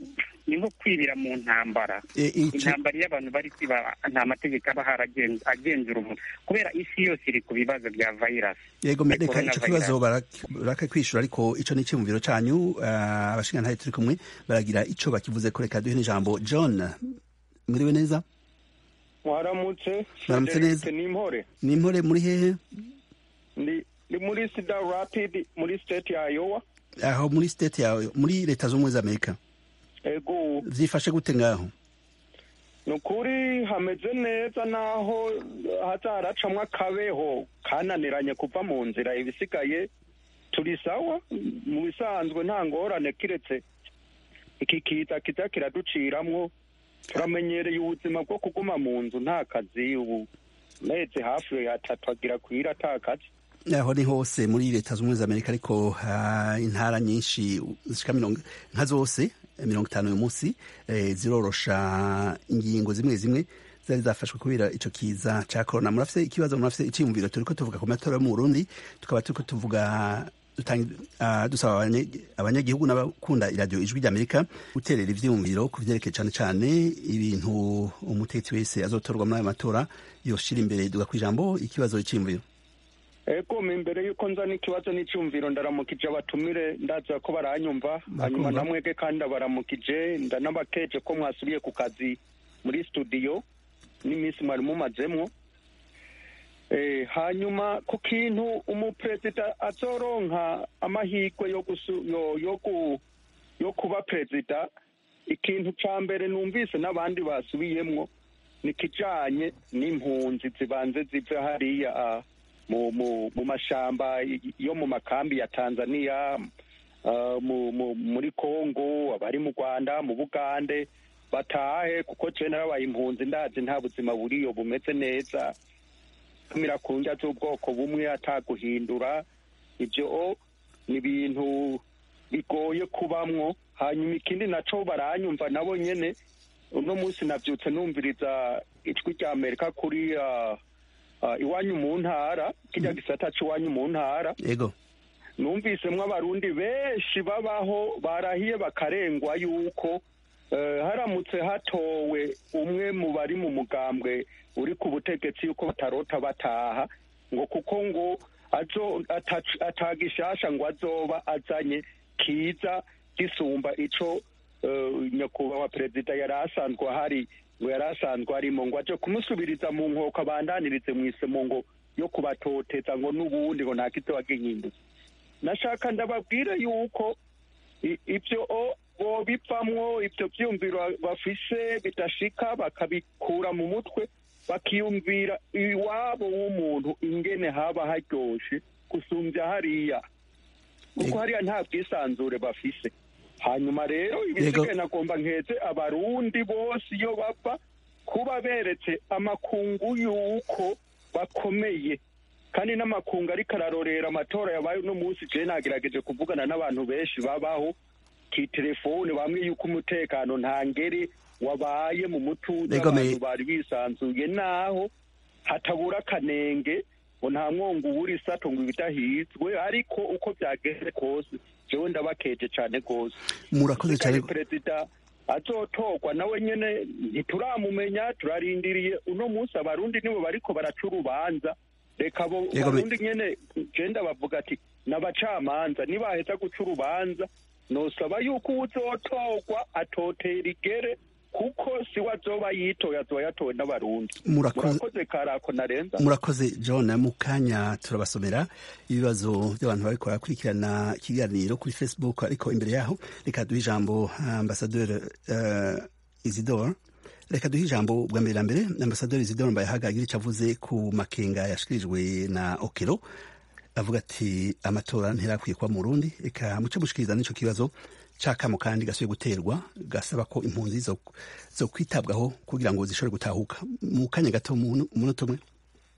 ni nko kwibira mu ntambara E, ico- intambara iyo abantu bari kwiba nta mategeko aba haragen- agenzura umuntu kubera isi yose iri ku bibazo bya virus yego me- ya reka ico kibazo coronavirus. barakakwishura ariko ico ni iciyumviro canyu ah, abashingantahe turi kumwe baragira ico bakivuze ko reka duhe n'ijambo john muriwe neza mwaramutse Mwaramutse neza. ni impore ni impore muri hehe ndi ndi muri sida rapid muri state ya iowa aho muri state yawe muri leta z'ubumwe za amerika ego vyifashe gute ngaho ni ukuri hameze neza naho haza haracamwo akabeho kananiranye kuva mu nzira ibisigaye turi sawa mu bisanzwe nta ngorane kiretse iki kiza kiza kiraduciramwo turamenyereye ubuzima bwo kuguma mu nzu nta kazi ubu mezi hafi atatu agira kwira ata kazi aho ni hose muri leta z'ubumwe za amerika ariko ah, intara nyinshi zishika mirongo nka zose eh, mirongo itanu uyu munsi eh, zirorosha ingingo zimwe zimwe zari zafashwe kubera ico kiza ca corona murafise ikibazo murafise iciyumviro turiko tuvuga ku matora yo mu burundi tukaba turiko tuvuga dutanga- ah, dusaba abanye- abanyagihugu n'abakunda iradiyo ijwi ry'amerika guterera ivyiyumviro ku vyerekeye cane cane ibintu umutegetsi wese azotorwa muri ayo matora yoshira imbere duga kw'ijambo ikibazo iciyumviro ego imbere y'uko nzana ikibazo n'icyumviro ndaramukije abatumire ndaza ko baranyumva hanyuma namwege kandi ndabaramukije ndanabakeje ko mwasubiye ku kazi muri studio n'iminsi mwari mumazemwo Eh, hanyuma ku kintu umuperezida azoronka amahirwe yo gusu yo yo ku yo kuba perezida ikintu ca mbere numvise n'abandi basubiyemwo ni kijanye n'impunzi zibanze zive hariya ah, mu mu mu mashamba yo mu makambi ya Tanzania ah, mu, mu, muri Kongo abari mu Rwanda mu Bugande batahe kuko je narabaye impunzi ndazi nta buzima buriyo bumeze neza kumira ku ndya z'ubwoko bumwe ataguhindura ibyo ni ibintu bigoye kubamwo hanyuma ikindi naco baranyumva nabo nyene uno munsi navyutse numviriza ijwi rya amerika kuri ah, ah, iwanyu mu ntara kirya gisata c'iwanyu mu ntara yego numvisemwo abarundi benshi babaho barahiye bakarengwa yuko eh, haramutse hatowe umwe mu bari mu mugambwe uri ku butegetsi yuko batarota bataha ngo kuko ngo azo atac- atagishasha ngo azoba azanye kiza gisumba ico eh, nyakubahwa perezida yari asanzwe ahari ngo yari asanzwe arimo ngo aje kumusubiriza mu nkoko abandanirize mw'isemo ngo yo kubatoteza ngo n'ubundi ngo nta kizoba gihindutse nashaka ndababwire yuko i- ibyo o- bobivamwo ibyo byumviro bafise bidashika bakabikura mu mutwe bakiyumvira iwabo w'umuntu ingene haba haryoshe gusumbya hariya kuko hariya nta bwisanzure bafise hanyuma rero ibisigaye nagomba nkeze abarundi bose iyo bava kuba beretse amakungu y'uko bakomeye kandi n'amakungu ariko ararorera amatora yabaye uno munsi je nagerageje kuvugana n'abantu benshi babaho kitelefone bamwe yuko umutekano nta ngeri wabaye mu mutuzo Ego, me- abantu bari bisanzuye naho hatabura akanenge ngo nta mwongo ubura isato ngo ibidahizwe ariko uko byageze kose jewe ndabakeje cane rwose murakoze cyane perezida azotorwa nawe nyene ntituramumenya turarindiriye uno munsi abarundi nibo bariko baraca urubanza reka abo Yego, me- barundi nyene genda bavuga ati n'abacamanza nibaheza guca urubanza nosaba yuko uwuzotorwa atotera igere kuko siwe azoba yitoye azoba yatowe n'abarundi Murakoze- murakoze karako narenza murakoze john mu kanya turabasomera ibibazo by'abantu bariko barakurikirana ikiganiro kuri facebook ariko imbere yaho reka duhe ijambo ambasaderi uh, isidore reka duhe ijambo bwa mbere na mbere ambasaderi isidore mbayahaga agira icyo avuze ku makenga yashikirijwe na okero avuga ati amatora ntirakwiye kuba mu Burundi reka muce mushikiriza n'ico kibazo cakamo kandi gasubiye guterwa gasaba ko impunzi zo, zo kwitabwaho kugira ngo zishobore gutahuka mu kanya gato mu munota umwe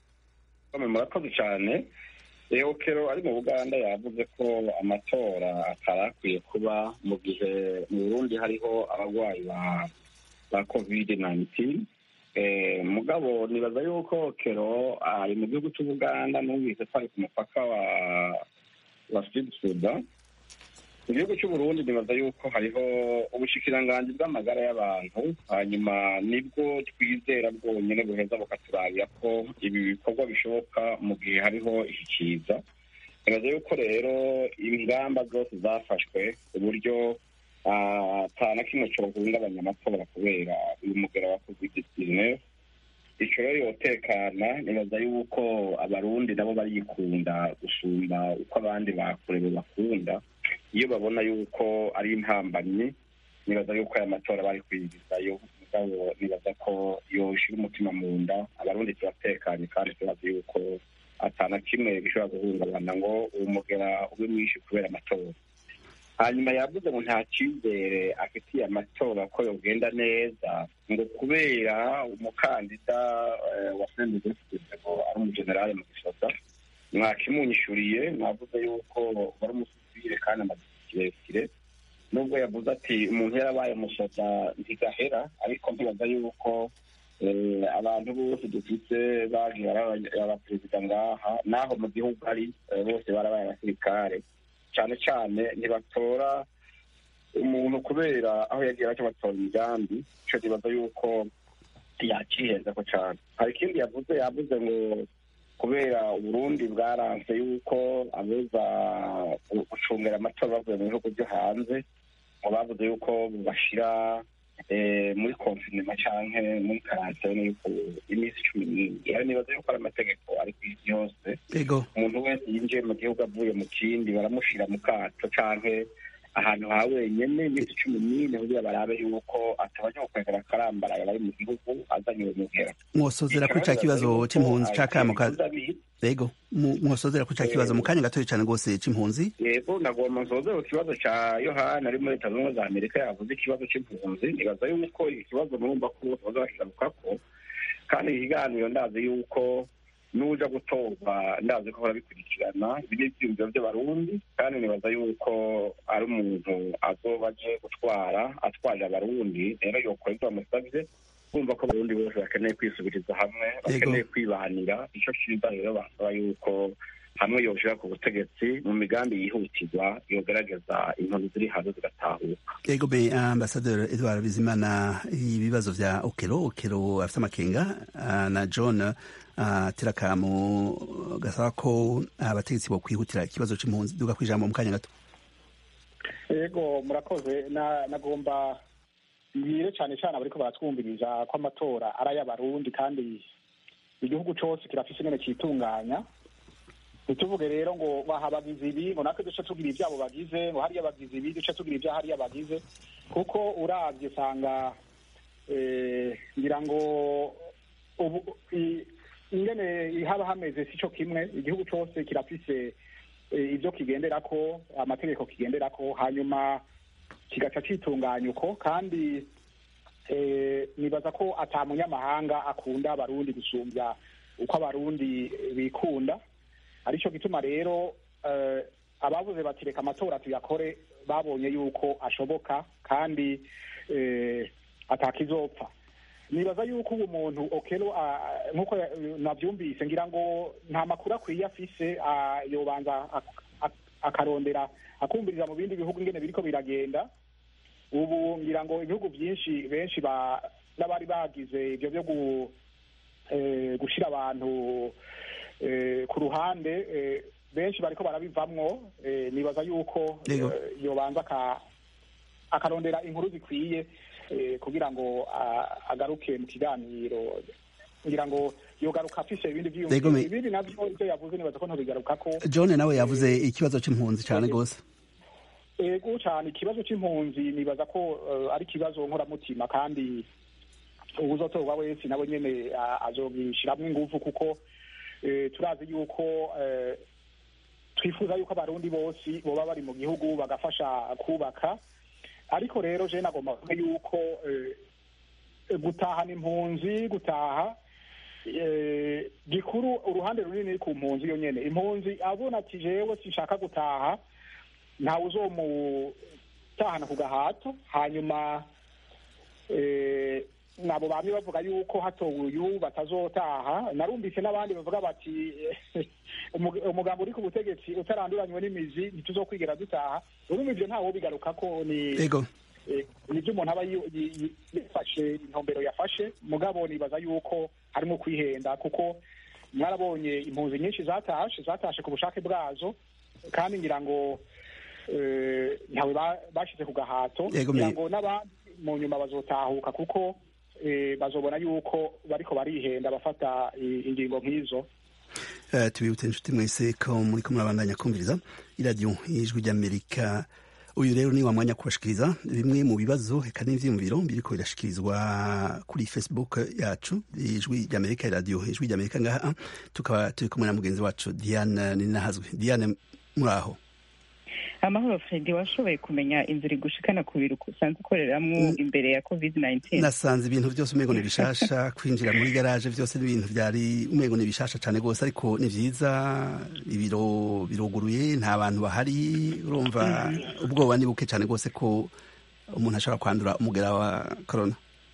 Kome murakoze cyane eokero ari mu buganda yavuze ko amatora atarakwiye kuba mu gihe mu burundi hariho abarwayi ba ba covid 19 eh, mugabo nibaza yuko kero ari mu gihugu cy'ubuganda numvise ko ari ku mupaka wa wa sud sudan mu gihugu cy'uburundi nibaza yuko hariho ubushikiranganji bw'amagara y'abantu hanyuma nibwo twizera bwonyine buheza bukaturabira ko ibi bikorwa bishoboka mu gihe hariho ishyikiza nibaza yuko rero ingamba zose zafashwe ku buryo ata na kimwe cyohungabanya amatora kubera uyu mugera wa covid dizinefu icyo rero yotekana nibaza yuko abarundi nabo barikunda gusumba uko abandi bakure bakunda iyo babona yuko ari intambamyi nibaza yuko aya matora bari kwigizayo mugabo nibaza ko yoshira umutima mu nda abarundi turatekanye kandi turazi yuko atana kimwe gishobora guhungabana ngo uwo mugera ube mwinshi kubera amatora hanyuma yavuze ngo nta cyizere afitiye amatora ko yogenda neza ngo kubera umukandida wa senedefite ngo ari umujenerali mu gisoda mwakimunyishuriye mwavuze yuko wari umusivire kandi amaze kirekire nubwo yavuze ati umuntu yarabaye umusoda ntigahera ariko ntibaza yuko abantu bose dufite bagiye abaperezida ngaha naho mu gihugu ari bose barabaye abasirikare cyane cyane ntibatora umuntu kubera aho yagiye bacyo batora imigambi icyo nibaza yuko yakiheza ko cyane hari ikindi yavuze yavuze ngo kubera uburundi bwaranze yuko abuza gucungira amatora bavuye mu bihugu byo hanze ngo bavuze yuko bashyira muri konfinema cyangwa muri karantene yuko iminsi cumi n'ibiri rero nibaza yuko ari amategeko ari ku isi yose umuntu wese yinjiye mu gihugu avuye mu kindi baramushyira mu kato cyangwa ahantu ha wenyine iminsi cumi n'ine kugira barabe yuko atabajya gukwegera akarambaraye bari mu gihugu azanye uwo mugera mwosozera kuri cya kibazo c'impunzi ca kamo yego mwosozera kuri cya kibazo mu kanya gatoya cyane rwose c'impunzi yego nagomba nsozera ku kibazo ca yohani ari muri leta zunze ubumwe za amerika yavuze ikibazo c'impunzi nibaza yuko iki kibazo murumva ko bose baza bakirabukako kandi ikiganiro ndazi yuko n'uja gutorwa ndazi ko barabikurikirana ibi ni ivyiyumviro vy'abarundi kandi nibaza yuko ari umuntu azoba aje gutwara atwarira abarundi rero yokora ivyo bamusavye kumva ko abarundi bose bakeneye kwisubiriza hamwe bakeneye kwibanira ico ciza rero basaba yuko hamwe yoshira ku butegetsi mu migambi yihutirwa yogerageza impunzi ziri hanze zigatahuka yego be ambasaderi edward bizimana ibibazo vya okero okero afite amakenga na john terakamu gasaba ko abategetsi bo kwihutira ikibazo c'impunzi duga kwijambo mu kanya gato yego murakoze nagomba mbwire cyane cyane abariko baratwumviriza ko amatora ari ay'abarundi kandi igihugu cose kirafise ingene citunganya ntituvuge rero ngo baha abagizi ibi ngo natwe duce tugira ibyabo bagize ngo hariya bagize ibi duce tugira ibya hariya bagize kuko urabye usanga ngira ngo ubu ingene haba hameze si cyo kimwe igihugu cyose kirafise ibyo kigendera ko amategeko kigendera ko hanyuma kigaca citunganya uko kandi nibaza ko ata munyamahanga akunda abarundi gusumbya uko abarundi bikunda aricyo gituma rero ababuze bati reka amatora tuyakore babonye yuko ashoboka kandi atakizopfa nibaza yuko ubu muntu okero nk'uko nabyumvise ngira ngo nta makuru akwiye afise yobanza akarondera akumviriza mu bindi bihugu ingene biriko biragenda ubu ngira ngo ibihugu byinshi benshi n'abari bagize ibyo byo gushyira abantu ku ruhande benshi bariko barabivamwo nibaza yuko yobanza akarondera inkuru zikwiye kugira ngo agaruke mu kiganiro ngira ngo yogaruka afise ibindi vyiyumviro ibindi navyo ivyo yavuze nibaza ko ntobigarukako john nawe yavuze ikibazo c'impunzi cane gose ego cane ikibazo c'impunzi nibaza ko ari ikibazo nkoramutima kandi uwuzotorwa wese nawe nyene azogishiramwo inguvu kuko turazi yuko twifuza yuko abarundi bose boba bari mu gihugu bagafasha kubaka ariko rero je nagomba kuvuga yuko gutahana impunzi gutaha gikuru uruhande runini ku mpunzi yo nyene impunzi abona ati jewe sinshaka gutaha ntawe uzomutahana ku gahato hanyuma nabo bamwe bavuga yuko hatowe uyu batazotaha narumvise n'abandi bavuga bati umu- umugambi uri ku butegetsi utaranduranywe n'imizi ntituzokwigera dutaha urumva ivyo ntawo bigaruka ko ni ego eh, nibyo umuntu aba yi- yi- yi- yifashe intumbero yafashe mugabo nibaza yuko harimo kwihenda kuko mwarabonye impunzi nyinshi zatashe zatashe ku bushake bwazo kandi ngira ngo eh, ntawe ba- bashize ku gahato Yego, ngira me- ngo n'abandi mu nyuma bazotahuka kuko eh, bazobona yuko bariko barihenda bafata i- ingingo nk'izo Eh, tubibutse inshuti mwese ko muriko murabandanya kumviriza iradiyo y'ijwi ry'amerika uyu rero ni wa mwanya wo kubashikiriza bimwe mu bibazo eka n'ivyiyumviro biriko birashikirizwa kuri facebook yacu ijwi ry'amerika iradiyo ijwi ry'amerika ngaha tukaba turi kumwe na mugenzi wacu diane ninahazwe diane muraho amahoro fredi washoboye kumenya inzira igushikana ku biro usanzwe ukoreramwo imbere ya covid 19 nasanze ibintu byose umengo ni bishasha kwinjira muri garaje byose n'ibintu byari umengo ni bishasha cyane rwose ariko ni vyiza ibiro biruguruye nta bantu bahari urumva ubwoba ni buke cyane rwose ko umuntu ashobora kwandura umugera wa corona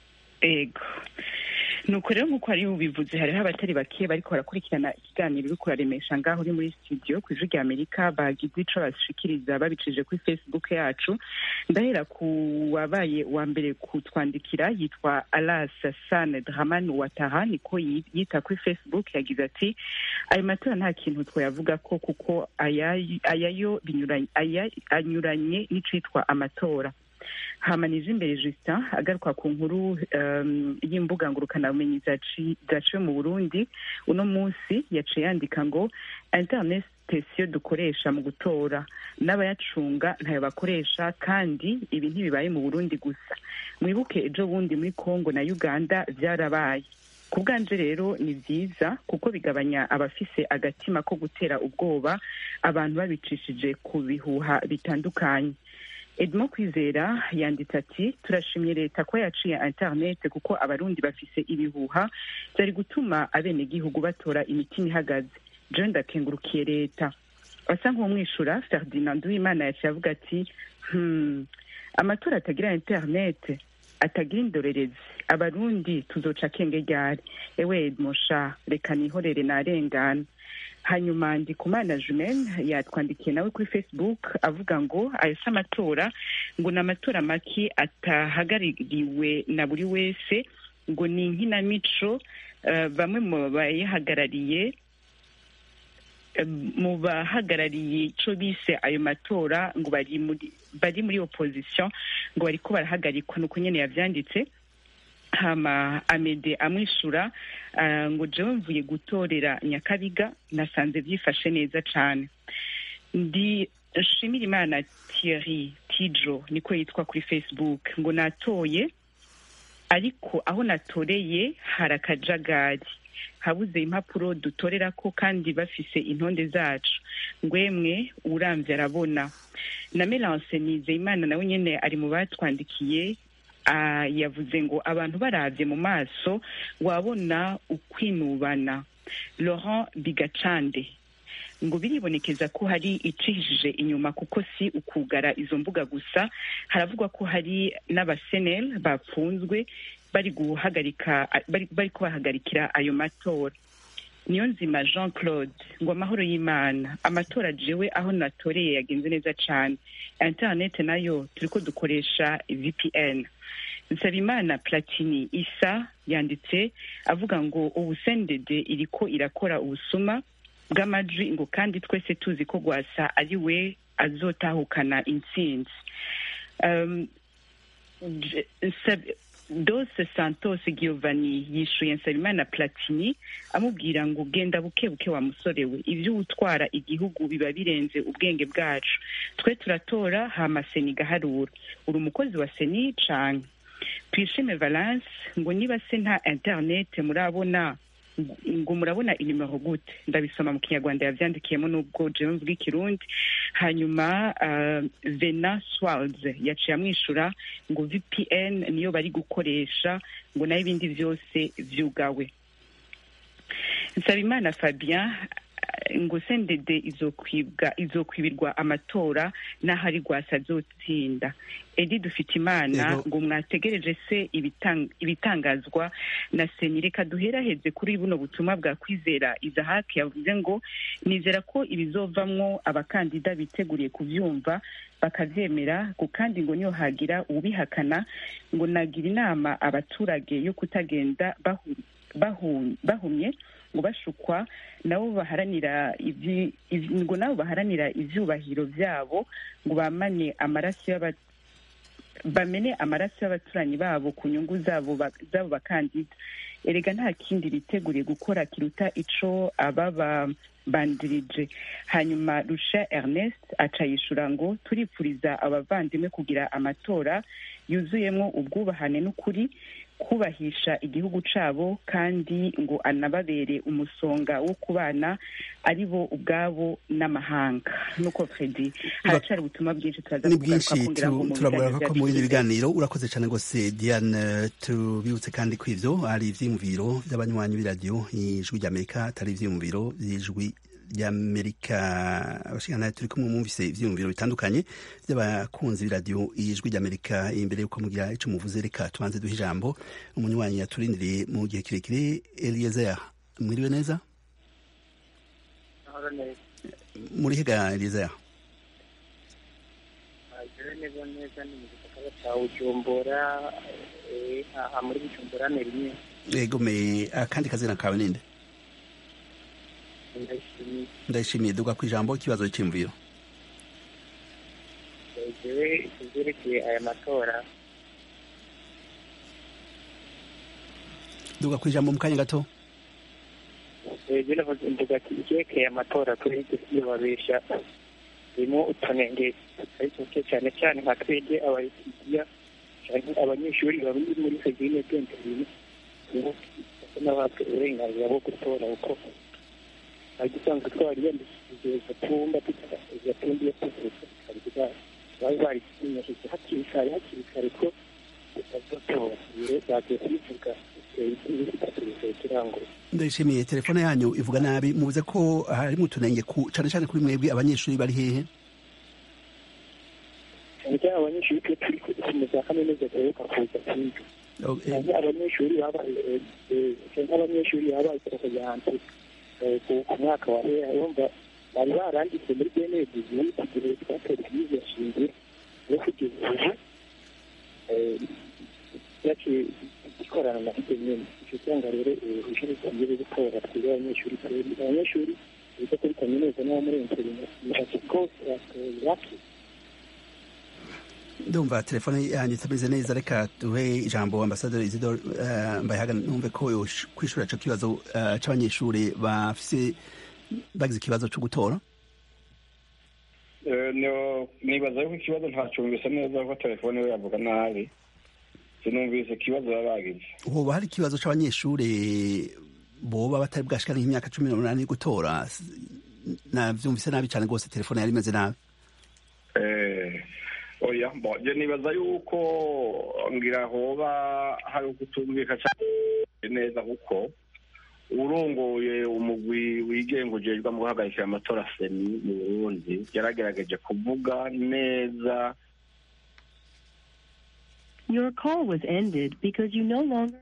ego nuko rero nk'uko hariho ubivuze hariho abatari bake bariko barakurikirana ikiganiro uriko uraremesha ngaho uri muri studio ku ijwi rya amerika bagize ico bashikiriza babicishije kuri facebook yacu ndahera ku wabaye uwa mbere kutwandikira yitwa alas san draman wataha niko yi- yita kuri facebook yagize ati ayo matora nta kintu twayavuga ko kuko aya- ayayo binyuranye aya- anyuranye n'icitwa amatora hamanije imbere justin agaruka ku nkuru um, y'imbuga ngurukanabumenyi zaci- zaciwe mu burundi uno munsi yaciye yandika ngo internet sitasiyo dukoresha mu gutora n'abayacunga ntayo bakoresha kandi ibi ntibibaye mu burundi gusa mwibuke ejo bundi muri congo na uganda byarabaye ku bwanje rero ni byiza kuko bigabanya abafise agatima ko gutera ubwoba abantu babicishije ku bihuha bitandukanye edmond kwizera yanditse ati turashimye leta ko yaciye internet kuko abarundi bafise ibihuha byari gutuma abenegihugu batora imitima ihagaze john ndakengurukiye leta asa nk'umwishura ferdinand uwimana yaciye avuga ati hmm, amatora atagira internet atagira indorerezi abarundi tuzoca akenge ryari ewe edmosha reka nihorere narengana hanyuma ndikumana jumen yatwandikiye nawe kuri facebook avuga ngo ayo si amatora ngo ni amatora make atahagarariwe na buri wese ngo ni inkinamico eh, bamwe mu bayahagarariye eh, mu bahagarariye ico bise ayo matora ngo bari muri bari muri opposition ngo bariko barahagarikwa nuko nyene yavyanditse hama amede amwishura ah, ngo jewe mvuye gutorera nyakabiga nasanze byifashe neza cane ndi shimira imana thierry tijo niko yitwa kuri facebook ngo natoye ariko aho natoreye hari akajagari habuze impapuro dutorerako kandi bafise intonde zacu ngwemwe uramvye arabona na melance nizeyimana nawe nyene ari mu batwandikiye ah, yavuze ngo abantu baravye mu maso wabona ukwinubana laurent bigacande ngo biribonekeza ko hari icishije inyuma kuko si ukugara izo mbuga gusa haravugwa ko hari n'abasenel bapfunzwe bari guhagarika bari, bari kubahagarikira ayo matora niyo nzima jean claude ngo amahoro y'imana amatora jewe aho natoreye yagenze neza cane internet nayo turiko dukoresha vpn nsabimana platini isa yanditse avuga ngo ubu sendede iriko irakora ubusuma bw'amajwi ngo kandi twese tuzi ko rwasa ari we azotahukana intsinzi um, J- Nsab- dose santos giovanni yishuye nsabimana platini amubwira ngo genda buke buke wa musore we ibyo utwara igihugu biba birenze ubwenge bwacu twe turatora hama seni igaharura uri umukozi wa seni canke twishime valence ngo niba se nta internet murabona ngo murabona inimero gute ndabisoma mu kinyarwanda yavyandikiyemo n'ubwo jewe mvuga ikirundi hanyuma uh, vena swalds yaciye amwishura ngo vpn niyo bari gukoresha ngo nayo ibindi vyose vyugawe nsabimana fabien ngo sendede izokwibwa izokwibirwa amatora n'ahari rwasa azotsinda edi dufite imana Yego. ngo mwategereje se ibitang- ibitangazwa na seni reka duheraheze kuri buno butumwa bwa kwizera izahaki yavuze ngo nizera ko ibizovamwo abakandida biteguriye kuvyumva bakavyemera ngo kandi ngo niyo hagira uwubihakana ngo nagira inama abaturage yo kutagenda bahu, bahu, bahumye ngo bashukwa nabo baharanira ivyi- ivyi- ngo nabo baharanira ivyubahiro vyabo ngo bamane amaraso y'aba bamene amaraso y'abaturanyi babo ku nyungu zabo ba- z'abo bakandida erega nta kindi biteguriye gukora kiruta ico ababa bandirije hanyuma rusha ernest aca yishura ngo turipfuriza abavandimwe kugira amatora yuzuyemwo ubwubahane n'ukuri kubahisha igihugu cabo kandi ngo anababere umusonga wo kubana ari bo ubwabo n'amahanga nuko fredi haracari ubutumwa bwinshi turaza ni kugaruka bwinshi kongeraho tu- mu turavuga biganiro ko mu byacu bindi by'imbere. biganiro urakoze cyane rwose diane tubibutse kandi ko ivyo ari ivyiyumviro vy'abanywanyi b'iradiyo ijwi ry'amerika atari ivyiyumviro vy'ijwi ry'amerika abashingana turi kumwe mwumvise ivyiyumviro bitandukanye vy'abakunzi b'iradiyo ijwi ry'amerika imbere yuko mugira ico muvuze reka tubanze duhe ijambo umunywanyi yaturindiriye mu gihe kirekire eliezer mwiriwe neza Ahora neza. muri hega eliezer Agere neza neza ni mu gisagara cya Bujumbura eh, aha muri Bujumbura ni rimwe egome akandi kazina kawe ninde ndashimiye ndayishimiye duga ku ijambo ikibazo cy'imviro jewe ivyerekeye aya matora duga ku ijambo mu kanya gato jewe navuze mvuga ati ivyerekeye amatora kuri iryo siyobabesha ririmo utunenge tutari tuke cyane cyane nka twebwe abayitigiya canke abanyeshuri bari muri segine bw'interine basa n'abatwe uburenganzira bwo gutora kuko ari dusanzwe twari yandikishije gatumba gatumba iyo tuvuze tukabivuga bari barisinyashije hakiri kare hakiri kare ko tutazotora rero bagiye kubivuga kirango ndayishimiye telefone yanyu ivuga nabi mubuze ko harimo utunenge ku cane cane kuri mwebwe abanyeshuri bari hehe cyane cyane abanyeshuri twe turi mu za kaminuza duheruka kuza kwiga Oh, eh, cyane abanyeshuri babaye cyane abanyeshuri babaye porogaramu ku mwaka wa hera yumva bari baranditse muri bene bizimu igihe twatora ibyiza shingiro no kugeza ubu eh, yaciye ikorana na site nyine icyo cyanga rero ishuri tugiye gutora twebwe abanyeshuri twebwe abanyeshuri biga kuri kaminuza n'abo muri interineti rwose batoye bake ndumva telefone yanyu itameze neza reka duhe ijambo ambasaderi isidore uh, mbayahaga numve ko yosh- kwishura ico kibazo uh, c'abanyeshuri bafise bagize ikibazo co gutora Eh, no- nibaza yuko ikibazo ntacumvise neza ko telefone we yavuga nabi sinumvise ikibazo baba bagize hoba hari ikibazo c'abanyeshuri boba batari bwashikana nk'imyaka cumi n'umunani yo gutora S- navyumvise nabi cane rwose telefone yari imeze nabi Eh, oya bo je nibaza yuko ngira hoba hari ukutumvika cyane neza kuko urongoye umugwi wigenga ujejwe mu guhagarikira amatora seni mu burundi yaragerageje kuvuga neza Your call was ended because you no longer.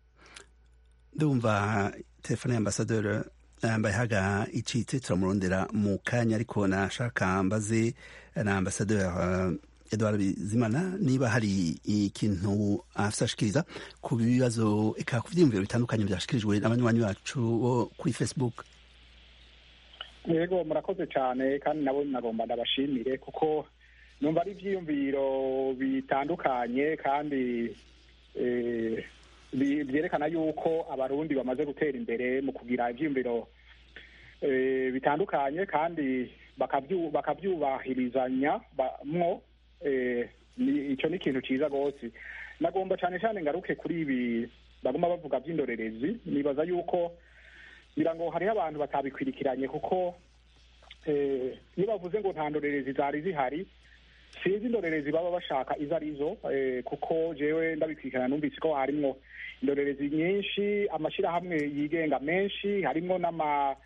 ndumva telefone ya ambasaderi mbayahaga icitse turamurondera mu kanya ariko nashaka mbaze na ambasaderi uh, edward bizimana niba hari ikintu afise ashikiriza ku bibazo eka ku vyiyumviro bitandukanye vyashikirijwe n'abanywanyi bacu bo kuri facebook yego murakoze cyane kandi nabo nagomba ndabashimire kuko numva ari ibyiyumviro bitandukanye kandi eh, bi- byerekana yuko abarundi bamaze gutera imbere mu kugira ibyiyumviro eh, bitandukanye kandi bakabyu- bakabyubahirizanya ba- mwo eh, ni- icyo ni ikintu cyiza rwose nagomba cyane cyane ngaruke kuri ibi bagomba bavuga by'indorerezi nibaza yuko ngira ngo hariho abantu batabikwirikiranye kuko eh, iyo bavuze ngo nta ndorerezi zari zihari sinzi indorerezi baba bashaka izo arizo eh, kuko jewe ndabikwirikirana numvise ko harimwo indorerezi nyinshi amashyirahamwe yigenga menshi harimwo n'ama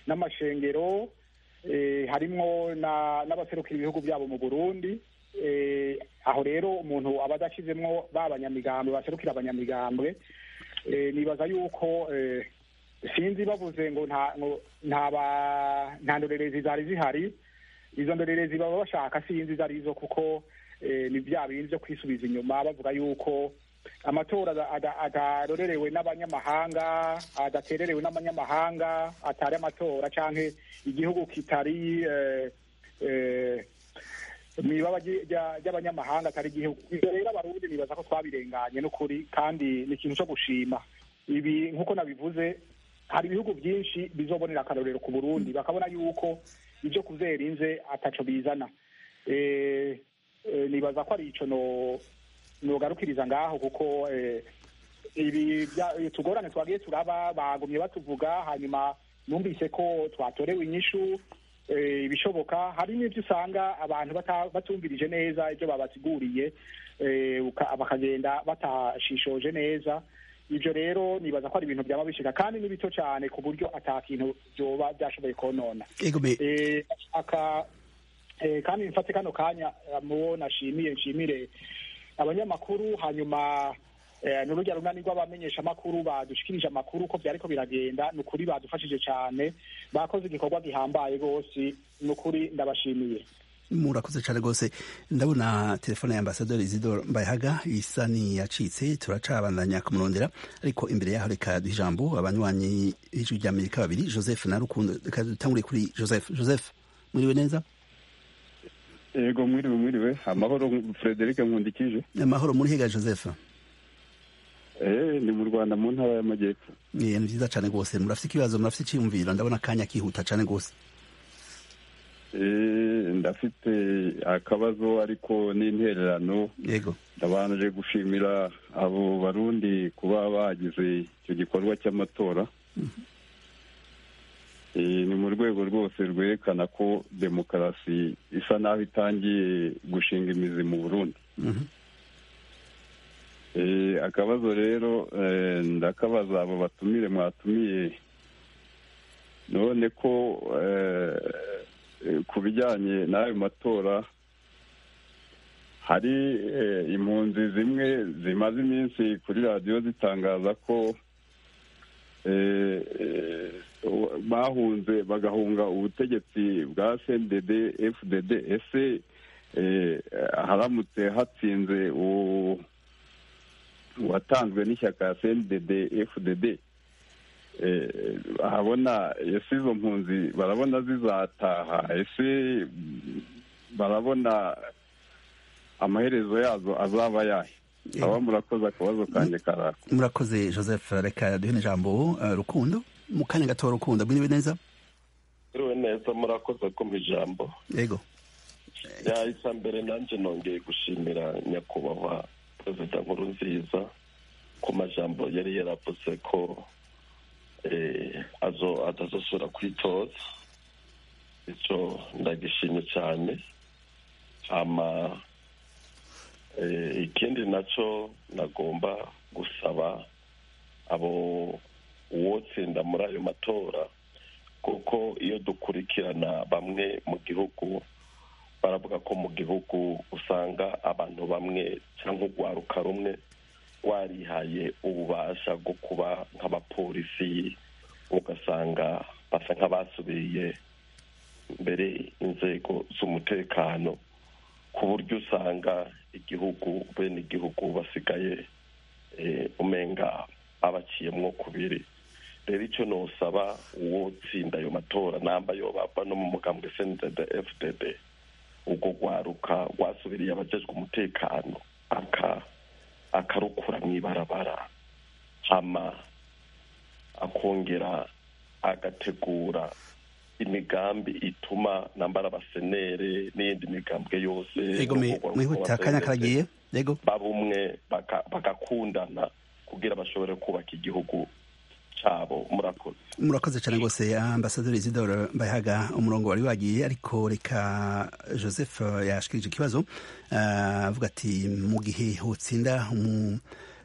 n'amashengero eh, harimwo na- n'abaserukira ibihugu byabo mu burundi eh, aho rero umuntu aba adashyizemwo ba banyamigambwe baserukira abanyamigambwe eh, nibaza yuko eh, sinzi bavuze ngo nta ngo nta ba- nta ndorerezi zari zihari izo ndorerezi baba bashaka sinzi izo arizo kuko eh, ni bya bindi byo kwisubiza inyuma bavuga yuko amatora ada- ada- adarorerewe n'abanyamahanga adatererewe n'abanyamahanga atari amatora canke igihugu kitari eh, eh, mwibaba ry- rya- ry'abanyamahanga atari igihugu ivyo rero abarundi nibaza ko twabirenganye n'ukuri kandi ni ikintu co gushima ibi nk'uko nabivuze hari ibihugu byinshi bizobonera akarorero ku burundi bakabona yuko ibyo kuzera inze ataco bizana Eh, eh, nibaza ko ari ico no nogarukiriza ngaho kuko eh, ibi bya- tugorane twagiye turaba bagumye batuvuga hanyuma numvise ko twatorewe inyishu eh, ibishoboka hari n'ibyo usanga abantu bata- batumvirije neza ibyo babasiguriye eh, uka- bakagenda batashishoje neza ibyo rero nibaza ko ari ibintu byaba bishika kandi ni bito cyane ku buryo ata kintu byoba byashoboye konona ego me eh, aka eh, kandi mfate kano kanya eh, mubo nashimiye nshimire abanyamakuru hanyuma eh, n'urujya runani rw'abamenyesha amakuru badushikirije amakuru uko byariko biragenda ni ukuri badufashije cyane bakoze igikorwa gihambaye rwose ni ukuri ndabashimiye murakoze cyane rwose ndabona telefone ya ambasaderi isidore mbayahaga isa niyacitse turacabandanya kumurondera ariko imbere yaho reka duha ijambo abanywanyi b'ijwi ry'amerika babiri joseph na rukundo reka dutangure kuri joseph joseph mwiriwe neza yego mwiriwe mwiriwe amahoro frederic nkundikije amahoro muri hega joseph eh ni mu rwanda mu ntara y'amajyepfo Eh, ni byiza cyane rwose murafite ikibazo murafite icyiyumviro ndabona akanya kihuta cyane rwose eh ndafite akabazo ariko n'intererano yego ndabanje gushimira abo barundi kuba bagize icyo gikorwa cy'amatora Eh, ni mu rwego rwose rwerekana ko demokarasi isa naho itangiye gushinga imizi mu burundi Mhm. Eh, akabazo rero eh, ndakabaza abo batumire mwatumiye none ko eh, eh, ku bijyanye n'ayo matora hari eh, impunzi zimwe zimaze iminsi kuri radiyo zitangaza ko eh, eh, bahunze bagahunga ubutegetsi bwa cndd fdd ese eh, haramutse hatsinze uwo watanzwe n'ishyaka cndd fdd eh, ahabona ese izo mpunzi barabona zizataha ese barabona amaherezo yazo azaba yahe aba murakoze akabazo kanjye karako murakoze joseph reka duhe n'ijambo eh, rukundo mu kanya gato rukundo mwiriwe neza Iriwe neza murakoze kumva ijambo yego yahise mbere nanjye nongeye gushimira nyakubahwa perezida nkuru nziza ku majambo yari yaravuze ko eh, azo atazosubira kwitoza icyo ndagishimye cyane hama eh, ikindi nacyo nagomba gusaba abo uwotsinda muri ayo matora kuko iyo dukurikirana bamwe mu gihugu baravuga ko mu gihugu usanga abantu bamwe cyangwa urwaruka rumwe warihaye ububasha bwo kuba nk'abapolisi ugasanga basa nk'abasubiye mbere inzego z'umutekano ku buryo usanga igihugu bene igihugu basigaye eh, umenga abaciyemwo kubiri rero icyo nosaba uwo tsinda ayo matora namba yo bava no mu mugambwe cndd fdd ubwo rwaruka rwasubiriye abajejwe umutekano aka akarukura mu ibarabara hama akongera agategura imigambi ituma nambara abasenere n'iyindi migambwe yose yego me- mwihuta akanya karagiye yego babumwe baka- bagakundana kugira bashobore kubaka igihugu cyabo murakoze murakoze cyane rwose ambasaderi isidore mbayahaga umurongo wari wagiye ariko reka joseph yashikirije ikibazo ah, avuga ati mu gihe hotsinda umu-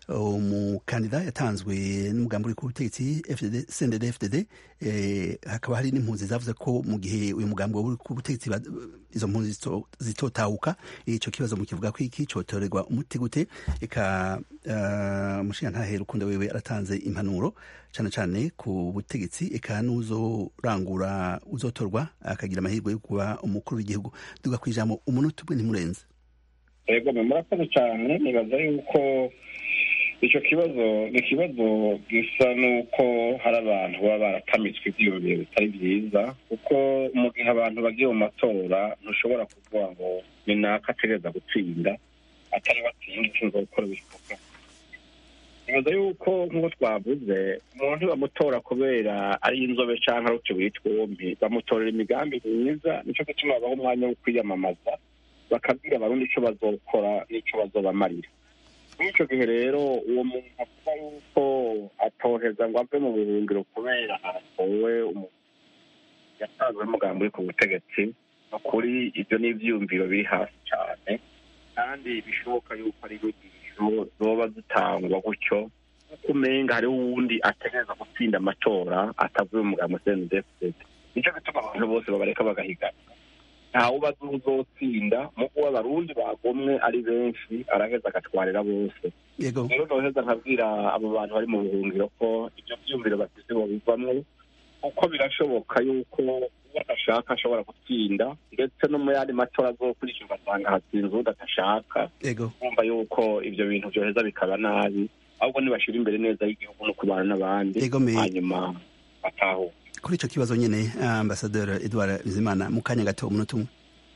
umukandida yatanzwe n'umugambi uri ku butegetsi cndd fdd hakaba hari n'impunzi zavuze ko mu gihe uyu mugambi uri ku butegetsi izo mpunzi zitotahuka icyo kibazo mu kivuga ko iki cyotorerwa umuti gute reka umushinga ntahera ukunda wewe aratanze impanuro cyane cyane ku butegetsi eka n'uzorangura uzotorwa akagira amahirwe yo kuba umukuru w'igihugu duga ku ijambo umunota umwe ntimurenze yego murakoze cyane nibaza yuko icyo kibazo ni ikibazo gisa n'uko hari abantu baba baratamitswe ibyiyumviro bitari byiza kuko mu gihe abantu bagiye mu matora ntushobora kuvuga ngo ni naka ategereza gutsinda atari batsinda ushinzwe gukora ibikorwa nibaza yuko nk'uko twavuze umuntu bamutora kubera ari inzobe cyangwa ari utubuye twombi bamutorera imigambi myiza nicyo gituma babaha umwanya wo kwiyamamaza bakabwira abarundi icyo bazokora n'icyo bazobamarira muri icyo gihe rero uwo muntu avuga yuko atoheza ngo ave mu buhungiro kubera atowe yatanzwe n'umugambi uri ku butegetsi ukuri ibyo ni ibyiyumviro biri hasi cyane kandi bishoboka yuko ari inyigisho zoba zitangwa gutyo kuko umenga hariho uwundi ategereza gutsinda amatora atavuye mu mugambi cndfd nicyo gituma abantu bose babareka bagahigana ntawe uba azi uzotsinda mu kuba abarundi bagomwe ari benshi araheza agatwarira bose rero noheza nkabwira abo bantu bari mu buhungiro ko ibyo byumviro bafite bobivamwo kuko birashoboka yuko uwo adashaka ashobora gutsinda ndetse no mu yandi matora azokurikira ugasanga hatsinze uwo adashaka kumva yuko ibyo bintu byoheza bikaba nabi ahubwo nibashyira imbere neza y'igihugu no kubana n'abandi hanyuma batahuka kuri icyo kibazo nyine ambasaderi edouard bizimana mu kanya gato umunota umwe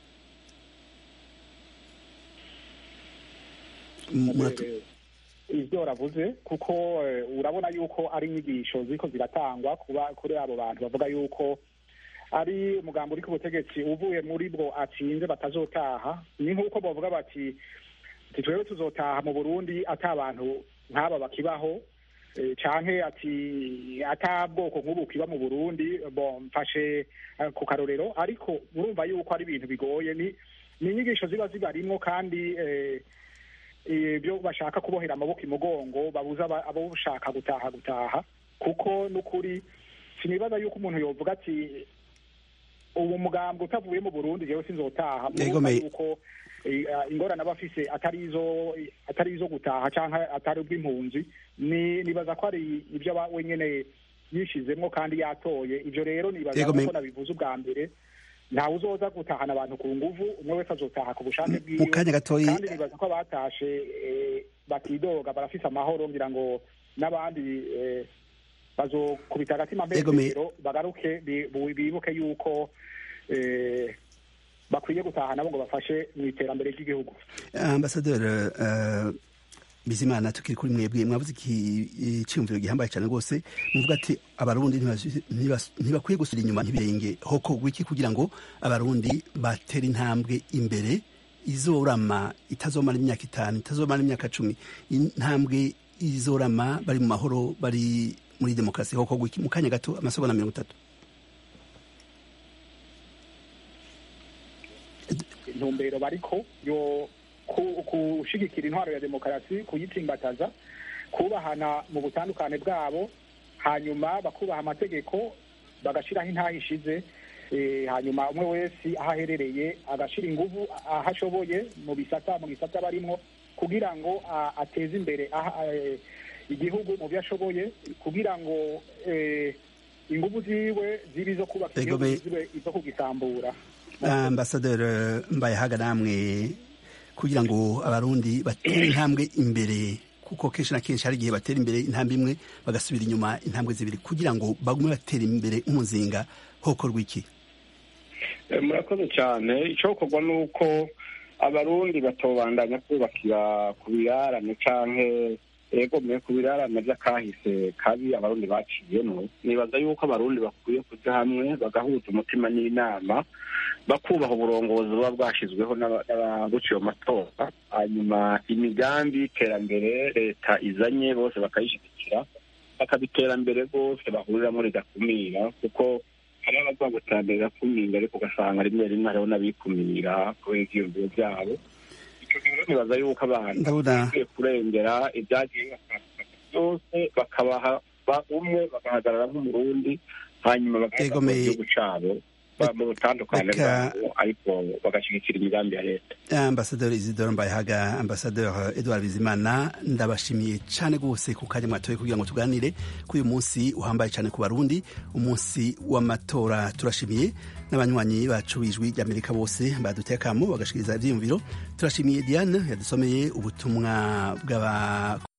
ibyo uravuze kuko urabona yuko ari inyigisho ziko ziratangwa kuba kuri abo bantu bavuga yuko ari umugambi uri ku butegetsi uvuye muri bwo atsinze batazotaha ni nk'uko bavuga bati twebwe tuzotaha mu burundi ata abantu nk'aba bakibaho canke ati ata bwoko nk'ubu kiba mu burundi bon mfashe ku karorero ariko urumva yuko ari ibintu bigoye ni ni inyigisho ziba zibarimwo kandi ibyo bashaka kubohera amaboko imugongo babuza abo ushaka gutaha gutaha kuko n'ukuri sinibaza yuko umuntu yovuga ati ubu mugambi utavuye mu burundi jewe sinzotaha yuko ingorane aba afise atari izo atari izo gutaha cyangwa atari ubw'impunzi ni nibaza ko ari ibyo aba wenyine yishizemwo kandi yatoye ibyo rero nibaza ko nabivuze ubwa mbere ntawe uzoza gutahana abantu ku nguvu umwe wese azotaha ku bushake bwiwe kandi nibaza ko abatashe batidoga barafise amahoro ngira ngo n'abandi bazokubita agatima mbere bagaruke bibuke yuko bakwiye gutaha nabo ngo bafashe mu iterambere ry'igihugu ambasaderi bizimana tukiri kuri mwebwe mwabuze icyiyumviro gihambaye cyane rwose muvuga ati abarundi ntibakwiye gusura inyuma ntibirenge hokorwa iki kugira ngo abarundi batere intambwe imbere izorama itazomara imyaka itanu itazomara imyaka cumi intambwe izorama bari mu mahoro bari muri demokarasi hokorwa iki mu kanya gato amasogonda mirongo itatu intumbero bariko yo gushigikira intwaro ya demokarasi kuyitsimbataza kubahana mu butandukane bwabo hanyuma bakubaha amategeko bagashyiraho intaha ishize hanyuma umwe wese aho aherereye agashyira ingufu aho ashoboye mu bisata mu bisata barimo kugira ngo ateze imbere igihugu mu byo ashoboye kugira ngo ingufu ziwe zibe izo kubaka igihugu zibe izo kugisambura ambasaderi mbaye haga namwe kugira ngo abarundi batere intambwe imbere kuko kenshi na kenshi hari igihe batera imbere intambwe imwe bagasubira inyuma intambwe zibiri kugira ngo bagume batera imbere umuzinga hokorwa iki murakoze cyane icyokorwa ni uko abarundi batobandanya kubakira ku birarane canke egomeye ku birarane by'akahise kabi abarundi baciyemo nibaza yuko abarundi bakwiye kuja hamwe bagahuza umutima n'inama bakubaha uburongozi buba bwashyizweho n'ababuciye amatora hanyuma imigambi y'iterambere leta izanye bose bakayishyigikira bakabiterambere bose bahuriramo ridakumira kuko hari abavuga ngo iterambere rirakumira ariko ugasanga rimwe rimwe hariho n'abikumira kubera ivyiyumviro byabo ico gihe rero nibaza yuko abantu Ndabona- bakwiye kurengera ibyagiye bibafata byose bakabaha ba- umwe bagahagarara nk'umurundi hanyuma bagaheza Yego, mu me- gihugu cabo ba- mu butandukane Reka- bwabo ariko bagashyigikira imigambi ya leta ambasaderi isidore mbayehaga ambasaderi edouard bizimana ndabashimiye cyane rwose ku kanya mwatoye kugira ngo tuganire kuri uyu munsi uhambaye cyane ku barundi umunsi w'amatora turashimiye n'abanywanyi bacu b'ijwi ry'amerika bose baduteye akamo bagashikiriza ibyiyumviro turashimiye diane yadusomeye ubutumwa bw'aba